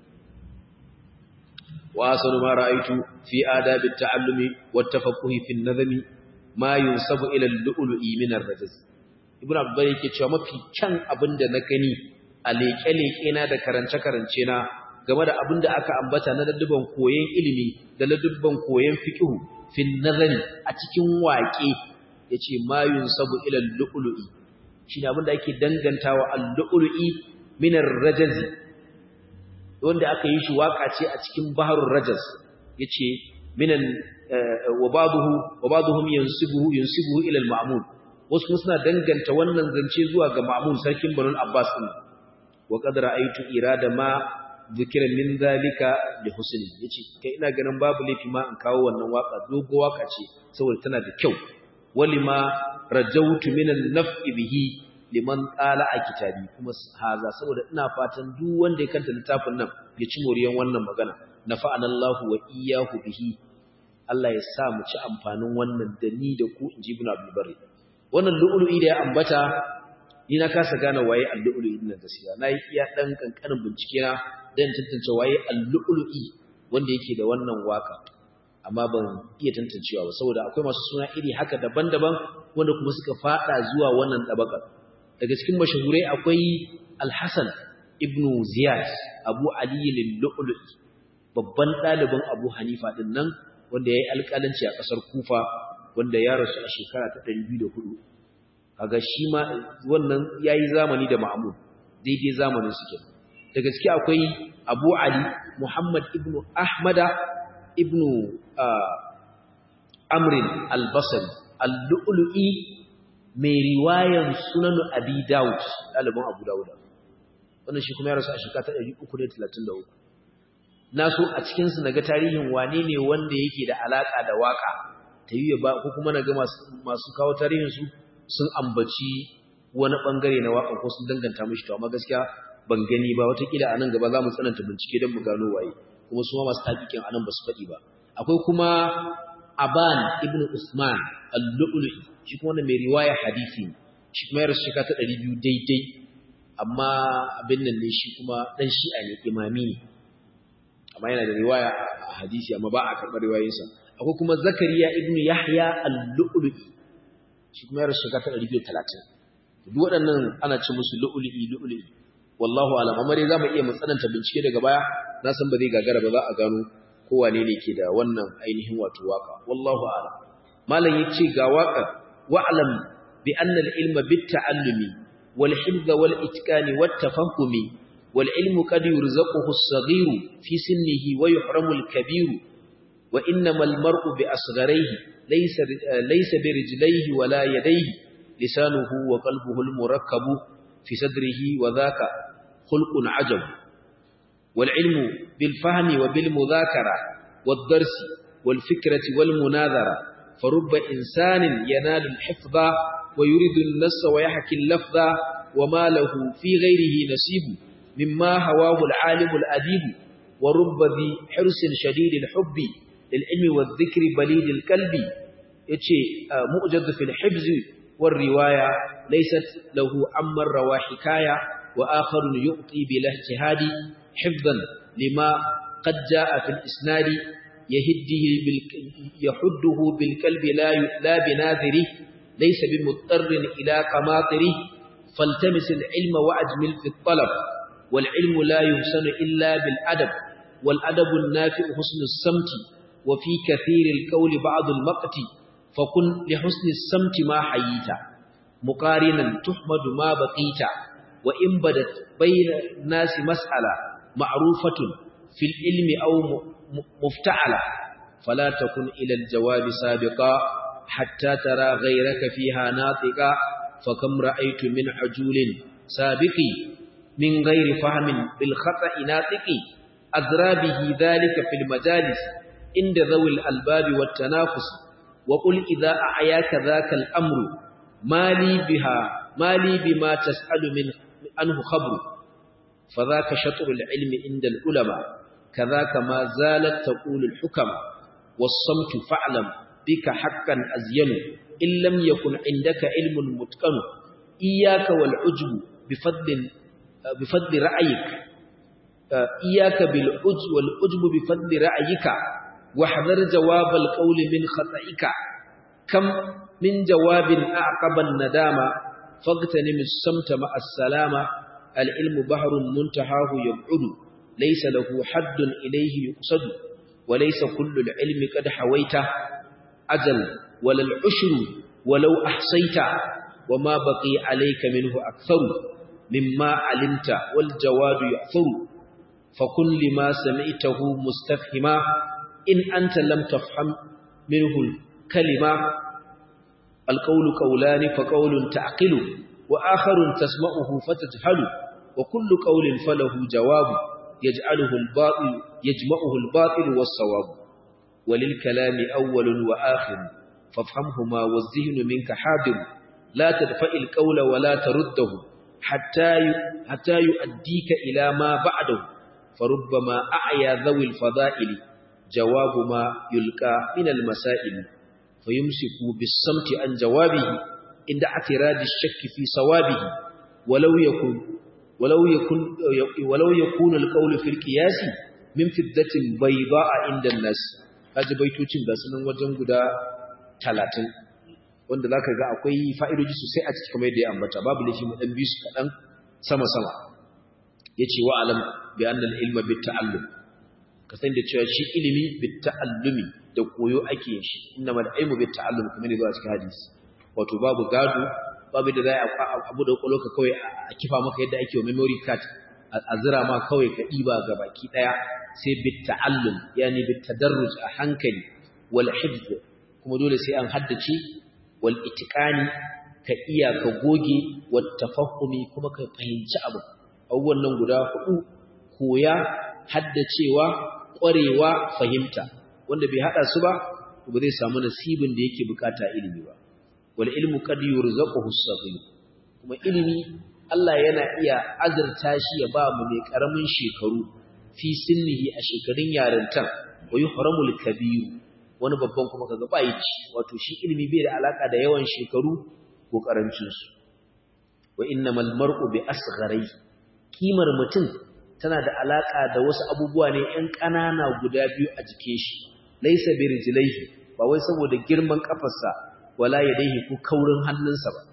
wa asanu ma ra'aytu fi adabi at-ta'allumi wat tafaqquhi fi an-nazmi ma yunsabu ila al-lu'lu'i min ar-rajaz ibnu abdul yake cewa mafi kyan abinda na gani a leke-leke na da karance-karance na game da abinda aka ambata na ladubban koyon ilimi da ladubban koyon fiqhu fi an-nazmi a cikin waƙe yace ma yunsabu ila al-lu'lu'i shine abinda ake dangantawa al-lu'lu'i min ar-rajaz wanda aka yi shi waka ce a cikin baharul rajaz yace minan wa ba'dahu wa ba'dhum yansibuhu yansibuhu ila al-ma'mun wasu kuma suna danganta wannan zance zuwa ga ma'mun sarkin Banu Abbas din wa qad ra'aytu irada ma dhikra min zalika li husni yace kai ina ganin babu laifi ma in kawo wannan waka dogo waka ce saboda tana da kyau walima rajautu min an-naf'i bihi liman tsala a kitabi kuma haza saboda ina fatan duk wanda ya kanta littafin nan ya ci moriyan wannan magana nafa'ana Allah wa iyyahu bihi Allah ya sa mu ci amfanin wannan da ni da ku inji ibn Abdul Barri wannan lu'lu'i da ya ambata ni na kasa gane waye al-lu'lu'i din gaskiya nayi iya dan kankanin bincike na dan tantance waye al-lu'lu'i wanda yake da wannan waka amma ban iya tantancewa ba saboda akwai masu suna iri haka daban-daban wanda kuma suka fada zuwa wannan tabakar daga cikin mashahurai akwai Al-Hasan ibn Ziyad Abu Ali al-Lu'lu'i babban ɗalibin Abu Hanifa din nan wanda yayi alƙalanci a ƙasar Kufa wanda ya rasu a shekara ta 204 kaga shi ma wannan yayi zamani da Ma'mun daidai zamanin su kenan da gaske akwai Abu Ali Muhammad ibn Ahmada ibn Amrin al-Basri al-Lu'lu'i mai riwayan Sunan Abi Dawud ɗalibin Abu Dawud wannan shi kuma ya rasu a shekara ta 333 na so a cikin su naga tarihin wane ne wanda yake da alaka da waka ta yi ba ko kuma naga masu masu kawo tarihin su sun ambaci wani bangare na waka ko sun danganta mishi to amma gaskiya ban gani ba watakila a nan gaba za mu tsananta bincike don mu gano waye kuma su ma masu taƙiƙin a nan ba su faɗi ba akwai kuma aban ibn usman al-lu'lu'i shi kuma wannan mai riwaya hadisi shi kuma ya rasu shekara ta ɗari biyu daidai amma abin nan ne shi kuma ɗan shi'a ne imami ne amma yana da riwaya a hadisi amma ba a karɓar riwayoyinsa akwai kuma zakariya ibn yahya al-lu'lu'i shi kuma ya rasu shekara ta ɗari biyu talatin duk waɗannan ana ce musu lu'lu'i lu'lu'i wallahu alam amma dai zamu iya mu tsananta bincike daga baya na san ba zai gagara ba za a gano ko wane ne ke da wannan ainihin wato waka wallahu alam malam yace ga waka wa'lam bi anna al-ilma bit-ta'allumi wal hifz wal itqani wat tafahumi wal ilmu qad yurzaquhu as-saghir fi sinnihi wa yuhramu al-kabir wa innamal mar'u bi asgharihi laysa laysa bi rijlihi wala yadayhi lisanuhu wa qalbuhu al-murakkabu في صدره وذاك خلق عجب والعلم بالفهم وبالمذاكرة والدرس والفكرة والمناظرة فرب إنسان ينال الحفظ ويريد النص ويحكي اللفظ وما له في غيره نصيب مما هواه العالم الأديب ورب ذي حرص شديد الحب للعلم والذكر بليد الكلب يتشي مؤجد في الحفظ والرواية ليست له عمن روى حكاية وآخر يؤطي بلا اجتهاد حفظا لما قد جاء في الإسناد يهده بالك يحده بالكلب لا لا بناذره ليس بمضطر إلى قماطره فالتمس العلم وأجمل في الطلب والعلم لا يحسن إلا بالأدب والأدب النافع حسن السمت وفي كثير القول بعض المقت فكن لحسن السمت ما حييت مقارنا تحمد ما بقيت وإن بدت بين الناس مسألة معروفة في العلم أو مفتعلة فلا تكن إلى الجواب سابقا حتى ترى غيرك فيها ناطقا فكم رأيت من عجول سابق من غير فهم بالخطأ ناطق أذرى به ذلك في المجالس عند ذوي الألباب والتنافس وقل إذا أعياك ذاك الأمر ما لي بها ما لي بما تسأل من عنه خبر فذاك شطر العلم عند العلماء كذاك ما زالت تقول الحكم والصمت فاعلم بك حقا أزين إن لم يكن عندك علم متقن إياك والعجب بفضل بفضل رأيك إياك بالعجب والعجب بفضل رأيك واحذر جواب القول من خطئك كم من جواب أعقب الندامة فاغتنم الصمت مع السلامة العلم بحر منتهاه يبعد ليس له حد إليه يقصد وليس كل العلم قد حويته أجل ولا العشر ولو أحصيت وما بقي عليك منه أكثر مما علمت والجواد يأثر فكن لما سمعته مستفهما إن أنت لم تفهم منه الكلمة القول قولان فقول تعقل وآخر تسمعه فتجهل وكل قول فله جواب يجعله الباطل يجمعه الباطل والصواب وللكلام أول وآخر فافهمهما والذهن منك حاضر لا تدفع القول ولا ترده حتى حتى يؤديك إلى ما بعده فربما أعيا ذوي الفضائل جواب ما يلقى من المسائل فيمسك بالصمت عن جوابه عند اعتراض الشك في صوابه ولو يكون ولو يكون ولو يكون القول في القياس من فدة بيضاء عند الناس kaji baitocin da sunan wajen guda 30 wanda zaka ga akwai fa'idoji sosai a cikin kamar yadda ya ambata babu laifi mu dan bi su kadan sama sama yace wa alam bi anna al-ilma bit ta'allum ka san da cewa shi ilimi bit ta'allumi da koyo ake yin shi innamal ilmu bit ta'allum kuma ne zuwa cikin hadisi wato babu gado babu da za a abu da ka kawai a kifa maka yadda ake wa memory card a zira ma kawai ka ɗiba ga baki ɗaya sai bit ta'allum yani bit tadarruj a hankali wal hifz kuma dole sai an haddace wal itiqani ka iya ka goge wat tafahumi kuma ka fahimci abu abubuwan nan guda hudu koya haddacewa ƙwarewa fahimta wanda bai hada su ba ba zai samu nasibin da yake bukata ilimi ba wal ilmu qad yurzaquhu as-saghir kuma ilimi Allah yana iya azurta shi ya ba mu mai karamin shekaru fi sinnihi a shekarun yarintan wa yuhramul kabir wani babban kuma kaga bai ci wato shi ilimi bai da alaka da yawan shekaru ko karancin su wa innamal mar'u bi asgharai kimar mutum tana da alaka da wasu abubuwa ne ƴan ƙanana guda biyu a jikin shi laysa bi rijlaihi ba wai saboda girman kafarsa wala yadaihi ko kaurin hannunsa ba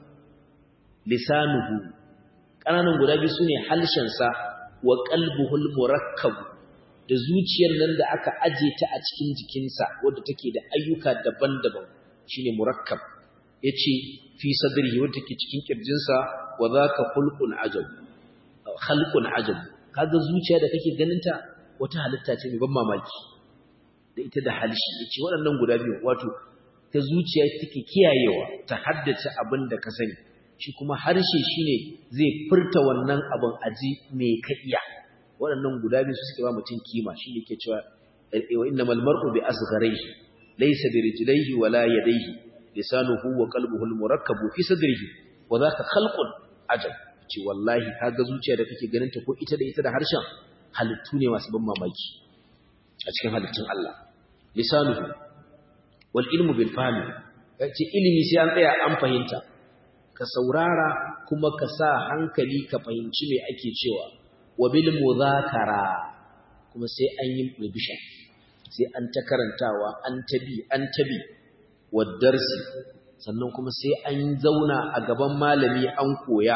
lisanuhu ƙananan guda biyu sune halshensa wa qalbuhul murakkab da zuciyar nan da aka aje ta a cikin jikinsa wadda take da ayyuka daban-daban shine murakkab yace fi sadrihi wadda take cikin kirjinsa wa zaka khulqun ajab khalqun ajab kaga zuciya da kake ganinta wata halitta ce mai ban mamaki da ita da halshi yace waɗannan guda biyu wato ta zuciya take kiyayewa ta haddace abin da ka sani shi kuma harshe shine zai furta wannan abin aji me ka iya waɗannan guda biyu su suke ba mutum kima shi yake cewa wa innamal mar'u bi asgharihi laysa bi rijlaihi wala yadayhi lisanuhu wa qalbuhu al murakkabu fi sadrihi wa dhaka khalqun ajab ce wallahi kaga zuciya da kake ganin ta ko ita da ita da harshen halittu ne masu ban mamaki a cikin halittun Allah lisanuhu wal ilmu bil fahmi yace ilimi sai an tsaya an fahimta ka saurara kuma ka sa hankali ka fahimci me ake cewa wa bil mudhakara kuma sai an yi revision sai an ta karantawa an tabi an tabi wa darsi sannan kuma sai an zauna a gaban malami an koya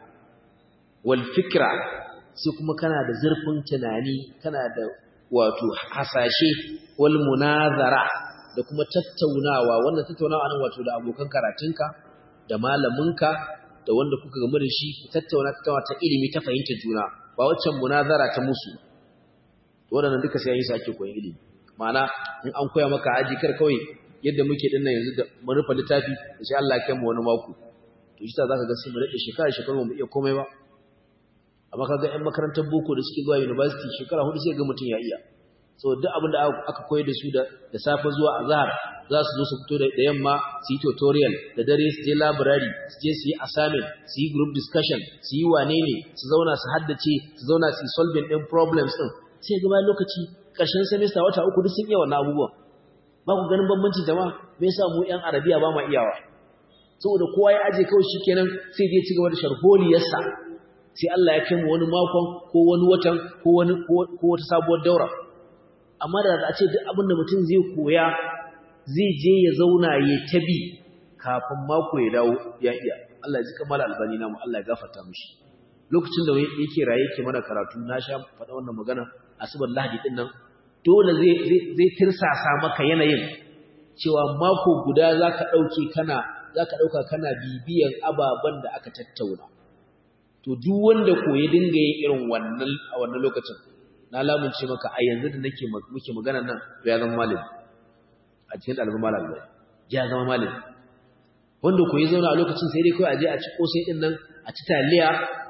wal fikra sai kuma kana da zurfin tunani kana da wato hasashe wal munazara da kuma tattaunawa wannan tattaunawa nan wato da abokan karatunka da malaminka da wanda kuka gamu da shi ku tattauna tattaunawa ta ilimi ta fahimta juna ba waccan munazara ta musu waɗannan duka sai yayin sake koyon ilimi ma'ana in an koya maka aji kar kawai yadda muke dinnan yanzu da mun rufe littafi sai Allah ya kai mu wani mako to shi ta zaka ga sai mu rike shekara shekaru mu iya komai ba amma kaga ƴan makarantar boko da suke zuwa university shekara hudu sai ga mutum ya iya so duk abin da aka koyar da su da da safe zuwa azhar za su zo su fito da yamma su yi tutorial da dare su je library su je su yi assignment su yi group discussion su yi wane ne su zauna su haddace su zauna su yi solving din problems din sai ga bayan lokaci ƙarshen semester wata uku duk sun iya wannan abubuwan ba ku ganin bambanci jama'a me yasa mu ƴan arabiya ba ma iyawa saboda kowa ya aje kawai shikenan sai dai ci gaba da sharholiyarsa sai Allah ya kai mu wani makon ko wani watan ko wani ko wata sabuwar daura amma da a ce duk abin da mutum zai koya zai je ya zauna ya tabi kafin mako ya dawo ya iya Allah ya ji kamar albani namu Allah ya gafarta mishi lokacin da yake raye yake mana karatu na sha faɗa wannan magana asubar lahadi din nan dole zai zai tirsasa maka yanayin cewa mako guda zaka dauke kana zaka dauka kana bibiyan ababan da aka tattauna to duk wanda ko ya dinga yin irin wannan a wannan lokacin na lamunce maka a yanzu da nake muke magana nan to ya zama malami a cikin ɗalibin malami ya zama malami wanda ko ya zauna a lokacin sai dai kawai a je a ci kosai din nan a ci taliya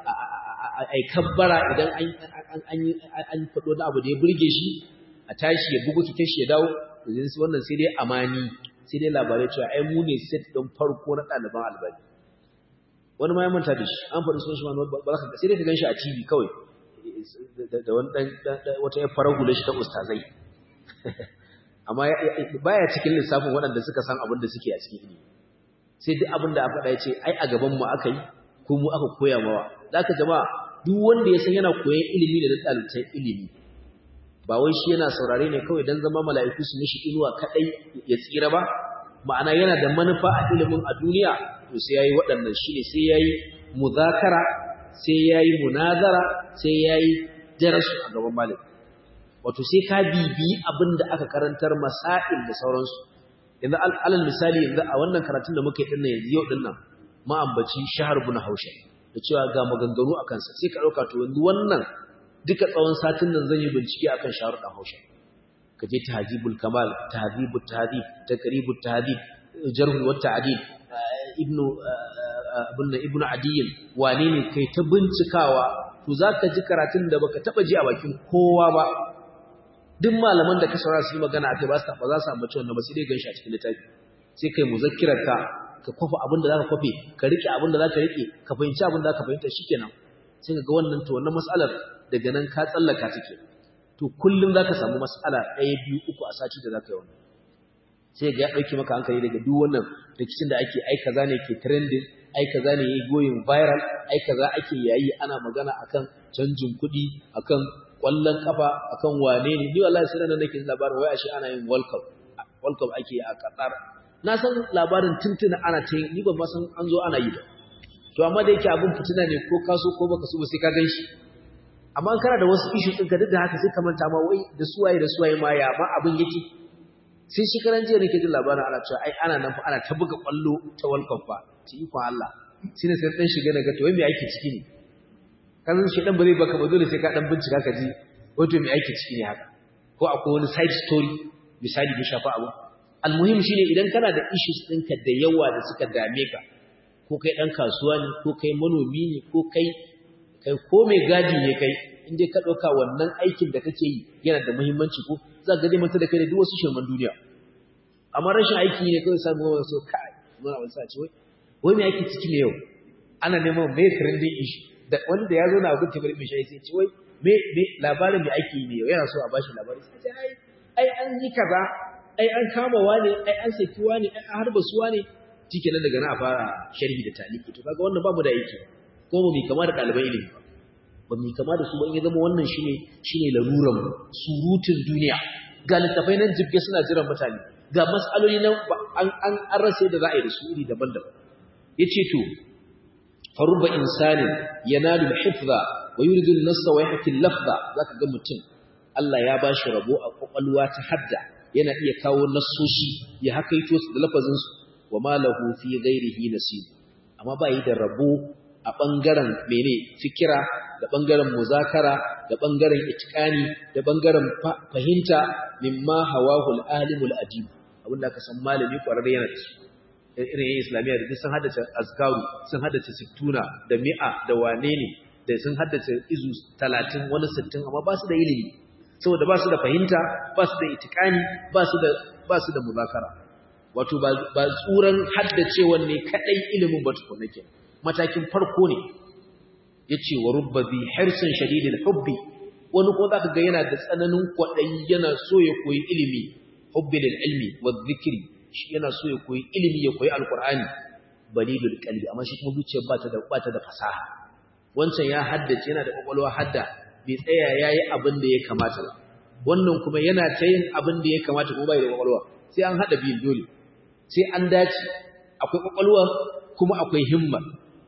a kabbara idan an faɗo da abu da ya burge shi a tashi ya bugu kitan shi ya dawo yanzu wannan sai dai amani sai dai labarai cewa ai mu ne set ɗin farko na ɗaliban albani wani ma ya manta da shi an faɗi sunan shi wani ba za ka sai dai ka gan shi a tv kawai da wani ɗan wata ya fara hula shi ta ustazai amma baya cikin lissafin waɗanda suka san abin da suke a cikin ilimi sai duk abin da aka faɗa ya ce ai a gaban mu aka yi ko mu aka koya mawa za ka jama'a duk wanda ya san yana koyan ilimi da ɗalibtan ilimi ba wai shi yana saurare ne kawai don zama mala'iku su mishi inuwa kaɗai ya tsira ba ma'ana yana da manufa a ilimin a duniya to sai yayi waɗannan shine sai yayi muzakara sai yayi munazara sai yayi darasu a gaban malami wato sai ka bibi abin da aka karantar masail da sauransu yanzu alal misali yanzu a wannan karatun da muka yi dinnan yanzu yau dinnan ma'ambaci shahar bin hausha da cewa ga maganganu a kansa sai ka ɗauka to yanzu wannan duka tsawon satin nan zan yi bincike akan shahar ɗan hausha ka je tahzibul kamal tahzibut tahdhib taqribut tahdhib jarh wa ta'dil ibnu ibnu ibnu adiyin wane ne kai ta bincikawa to zaka ji karatun da baka taba ji a bakin kowa ba duk malaman da ka saurara su yi magana akai ba su ba za su ambaci wannan ba sai dai ganshi a cikin littafi sai kai muzakkirar ka ka kwafa abin da zaka kwafe ka rike abin da zaka rike ka fahimci abin da zaka fahimta shikenan sai ka ga wannan to wannan mas'alar daga nan ka tsallaka take to kullum zaka samu mas'ala ɗaya biyu uku a sati da zaka yi wannan sai ga ya dauki maka hankali daga duk wannan rikicin da ake ai kaza ne ke trending ai kaza ne yayi going viral ai kaza ake yayi ana magana akan canjin kuɗi akan kwallon kafa akan wane ne ni wallahi sai nan nake labarin wai ashe ana yin world cup world cup ake a Qatar na san labarin tuntuna ana ta ni ban ma san an zo ana yi ba to amma da yake abin fitina ne ko kaso ko baka so ba sai ka ganshi amma an kana da wasu issue din ka duk da haka sai ka manta ma wai da suwaye da suwaye ma ya ma abin yake sai shi karan jiya nake jin labarin ana cewa ai ana nan fa ana ta buga kwallo ta World Cup fa ci iko Allah shi ne sai dan shiga daga to wai me ake ciki ne kan shi dan ba zai baka ba dole sai ka dan bincika ka ji wato me ake ciki ne haka ko akwai wani side story misali da shafa abu almuhim shine idan kana da issues ɗinka da yawa da suka dame ka ko kai dan kasuwa ne ko kai manomi ne ko kai kai ko mai gadi ne kai in dai ka ɗauka wannan aikin da kake yi yana da muhimmanci ko za ka manta da kai da duk wasu shirman duniya amma rashin aiki ne kawai samu wani so kai muna wani sace wai wai mai aiki ciki ne yau ana neman mai trending issue da wanda ya zo na abin tabar mai shayi sai ce wai me me labarin mai aiki ne yau yana so a bashi labari sai ai ai an yi kaza ai an kama wani ai an saki wani ai an harba su wani shike nan daga na a fara sharhi da taliki to kaga wannan babu da aiki ko mu kama da ɗaliban ilimi ba ba mu kama da su ba in ya zama wannan shine shine laruran surutun duniya ga littafai nan jibge suna jiran mutane ga mas'aloli nan an an an rasa da za a yi da su iri daban-daban yace to farubba insanin yanalu al-hifza wa yuridu an-nassa wa yahki al-lafza zaka ga mutum Allah ya bashi rabo a kwakwalwa ta hadda yana iya kawo nassoshi ya hakaito su da lafazin su wa ma lahu fi ghairihi nasib amma ba yi da rabo a ɓangaren mene fikira da ɓangaren muzakara da ɓangaren itikani da ɓangaren fahimta mimma hawahul alimul adib abinda aka san malami ƙwararre yana da su irin yin islamiyya da sun haddace azkaru sun haddace sittuna da mi'a da wane ne da sun haddace izu talatin wani sittin amma ba su da ilimi saboda ba su da fahimta ba su da itikani ba su da ba su da muzakara wato ba tsuran haddacewan ne kadai ilimin ba tukuna kenan matakin farko ne ya ce wa rubba bi harsun shadidin hubbi wani ko za ka ga yana da tsananin kwaɗayi yana so ya koyi ilimi hubbi lil ilmi wa zikiri shi yana so ya koyi ilimi ya koyi alkur'ani balilul qalbi amma shi kuma zuciyar ba ta da ba ta da fasaha wancan ya haddace yana da kwakwalwa hadda bai tsaya yayi abin da ya kamata ba wannan kuma yana ta yin abin da ya kamata kuma bai da kwakwalwa sai an hada biyun dole sai an dace akwai kwakwalwa kuma akwai himma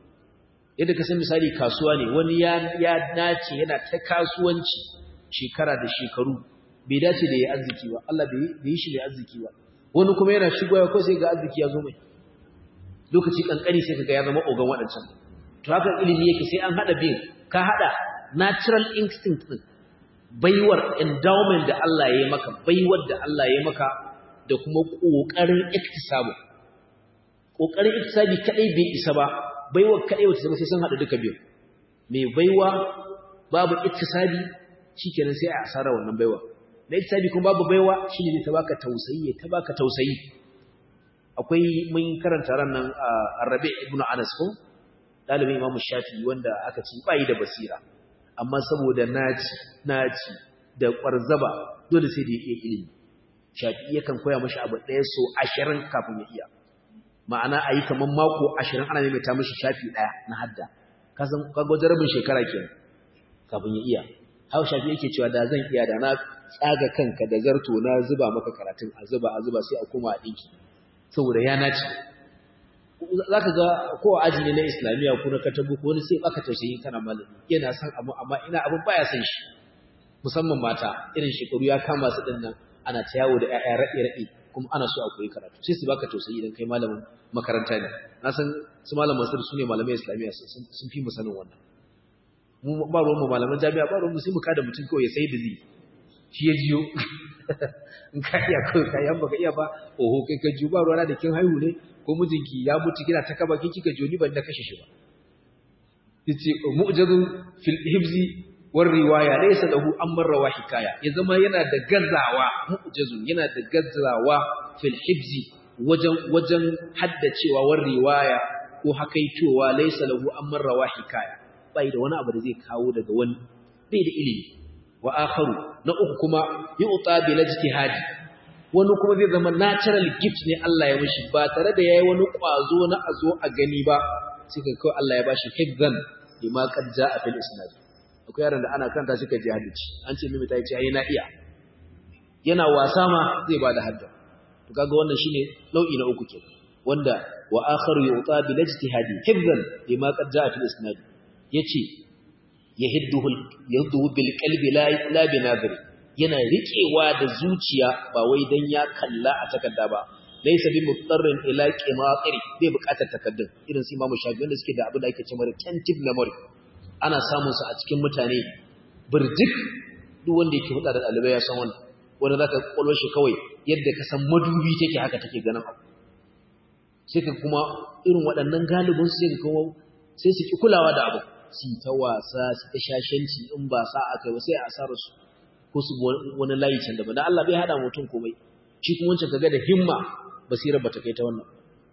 yadda ka san misali kasuwa ne wani ya ya dace yana ta kasuwanci shekara da shekaru bai dace da ya arziki ba Allah bai yi shi mai arziki ba wani kuma yana shigowa ko sai ga arziki ya zo mai lokaci kankani sai kaga ya zama ogan waɗancan to haka ilimi yake sai an hada bin ka hada natural instinct din baiwar endowment da Allah ya yi maka baiwar da Allah ya yi maka da kuma kokarin iktisabu kokarin iktisabi kadai bai isa ba baiwar kadai wata zama sai sun hada duka biyu mai baiwa babu iktisabi shikenan sai a asara wannan baiwa na iktisabi kuma babu baiwa shine zai ta baka tausayi ta baka tausayi akwai mun karanta ran nan Arabi ibn Anas ko dalibin Imam Shafi'i wanda aka ci bai da basira amma saboda naci naci da kwarzaba dole sai da yake ilimi Shafi'i yakan koya mashi abu ɗaya so 20 kafin ya iya ma'ana ayi kaman mako 20 ana maimaita mashi shafi ɗaya na hadda ka san kaga wajen rabin shekara kenan kafin ya iya hau shafi yake cewa da zan iya da na tsaga kanka da zarto na zuba maka karatun a zuba a zuba sai a koma a ɗinki saboda ya nace za ka ga ko aji ne na islamiyya ko na katabu ko wani sai baka tausayi kana malami yana son abu amma ina abin baya son shi musamman mata irin shekaru ya kama su din nan ana ta yawo da ƴaƴa raɗe raɗe kuma ana so a koyi karatu sai su baka tausayi idan kai malamin makaranta ne na san su malaman sirri su ne malamai islamiyya sun fi mu sanin wannan mu ba ruwan mu malaman jami'a ba ruwan mu sai mu kada mutum kawai ya sai da zai shi ya jiyo in ka iya kawai ka yan baka iya ba oho kai ka jiyo ba ruwana da kin haihu ne ko mijinki ya mutu kina ta kaba kin kika jiyo ni ban da kashe shi ba yace mu'jazun fil hibzi war riwaya laysa lahu amman rawa hikaya ya zama yana da gazawa mu'jazun yana da gazawa fil hibzi wajen wajen haddacewa war riwaya ko hakaitowa laysa lahu amman rawa hikaya bai da wani abu da zai kawo daga wani bai da ilimi wa akharu na uku kuma yu'ta bil ijtihadi wani kuma zai zama natural gift ne Allah ya mishi ba tare da yayi wani kwazo na azo a gani ba sai kai kawai Allah ya bashi hifzan lima qad jaa fil isnad akwai yaron da ana kanta shi ka ji hadisi an ce mimi ta ce ai na iya yana wasa ma zai bada hadda to kaga wannan shine nau'i na uku kenan wanda wa akharu yu'ta bil ijtihadi hifzan lima qad jaa fil isnad yace yahidduhu yahidduhu bil qalbi la la bi nadhri yana riƙewa da zuciya ba wai dan ya kalla a takarda ba laysa bi mutarrin ila qimatiri bai buƙatar takaddun irin su Imam Shafi'i wanda suke da abin da ake cewa retentive memory ana samun su a cikin mutane burjik duk wanda yake hulɗa da ɗalibai ya san wannan wanda zaka kwallo shi kawai yadda ka san madubi take haka take ganin abu sai ka kuma irin waɗannan galibin su sai ka kuma sai su ki kulawa da abu su ta wasa su ta shashanci in ba sa aka ba sai a asarar su ko su wani layi can daban dan Allah bai hada mutum komai shi kuma wancan kaga da himma basirar bata kai ta wannan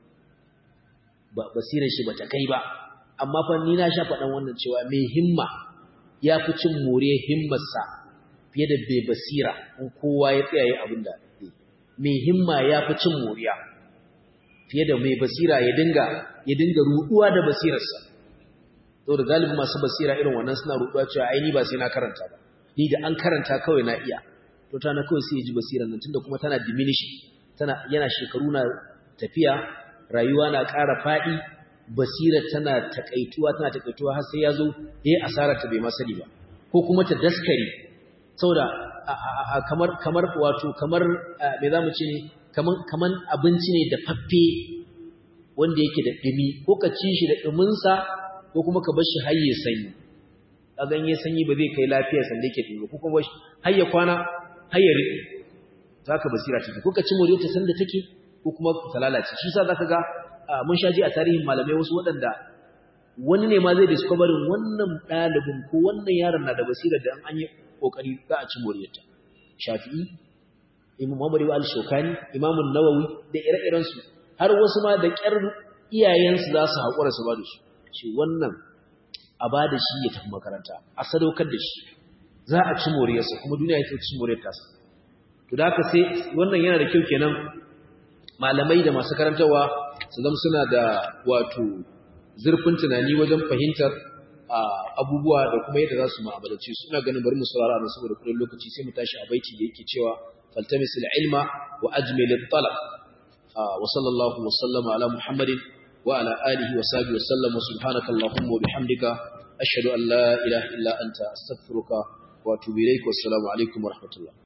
ba basirar shi bata kai ba amma fa ni na sha faɗan wannan cewa mai himma ya fi cin more himmarsa fiye da bai basira in kowa ya tsaya abin da mai himma ya fi cin moriya fiye da mai basira ya dinga ya dinga ruduwa da basirarsa saboda galibi masu basira irin wannan suna ruduwa cewa ai ni ba sai na karanta ba ni da an karanta kawai na iya to tana kawai sai ya ji basirar nan tunda kuma tana diminishing tana yana shekaru na tafiya rayuwa na ƙara faɗi basira tana takaituwa tana takaituwa har sai ya zo yayi asarar ta bai ma sani ba ko kuma ta daskare saboda kamar kamar wato kamar me zamu ce ne kaman kaman abinci ne da faffe wanda yake da dumi ko ka ci shi da dumin sa ko kuma ka bar shi har ya sanyi kaga in ya sanyi ba zai kai lafiya sanda yake dumi ko kuma har ya kwana har ya riƙe zaka basira take ko ka ci more ta sanda take ko kuma ta lalace shi yasa zaka ga mun shaji a tarihin malamai wasu waɗanda wani ne ma zai discoverin wannan ɗalibin ko wannan yaron na da basira da an yi ƙoƙari za a ci moriyarta shafi'i imam muhammad ibn al-shokani imam nawawi da ire-irensu har wasu ma da ƙyar iyayensu za su haƙura su ba da su shi wannan a ba da shi ya tafi makaranta a sadaukar da shi za a ci moriyarsa kuma duniya ya ci moriyar tasa to da haka sai wannan yana da kyau kenan malamai da masu karantarwa su zama suna da wato zurfin tunani wajen fahimtar abubuwa da kuma yadda za su ma'amalace su ina ganin bari mu saurara ne saboda kudin lokaci sai mu tashi a baiti da yake cewa faltamisul ilma wa ajmil at-talab wa sallallahu wa sallama ala muhammadin wa ala alihi wa sahbihi wa sallam wa subhanaka allahumma wa bihamdika ashhadu an la ilaha illa anta astaghfiruka wa atubu ilaik wa assalamu alaikum wa rahmatullah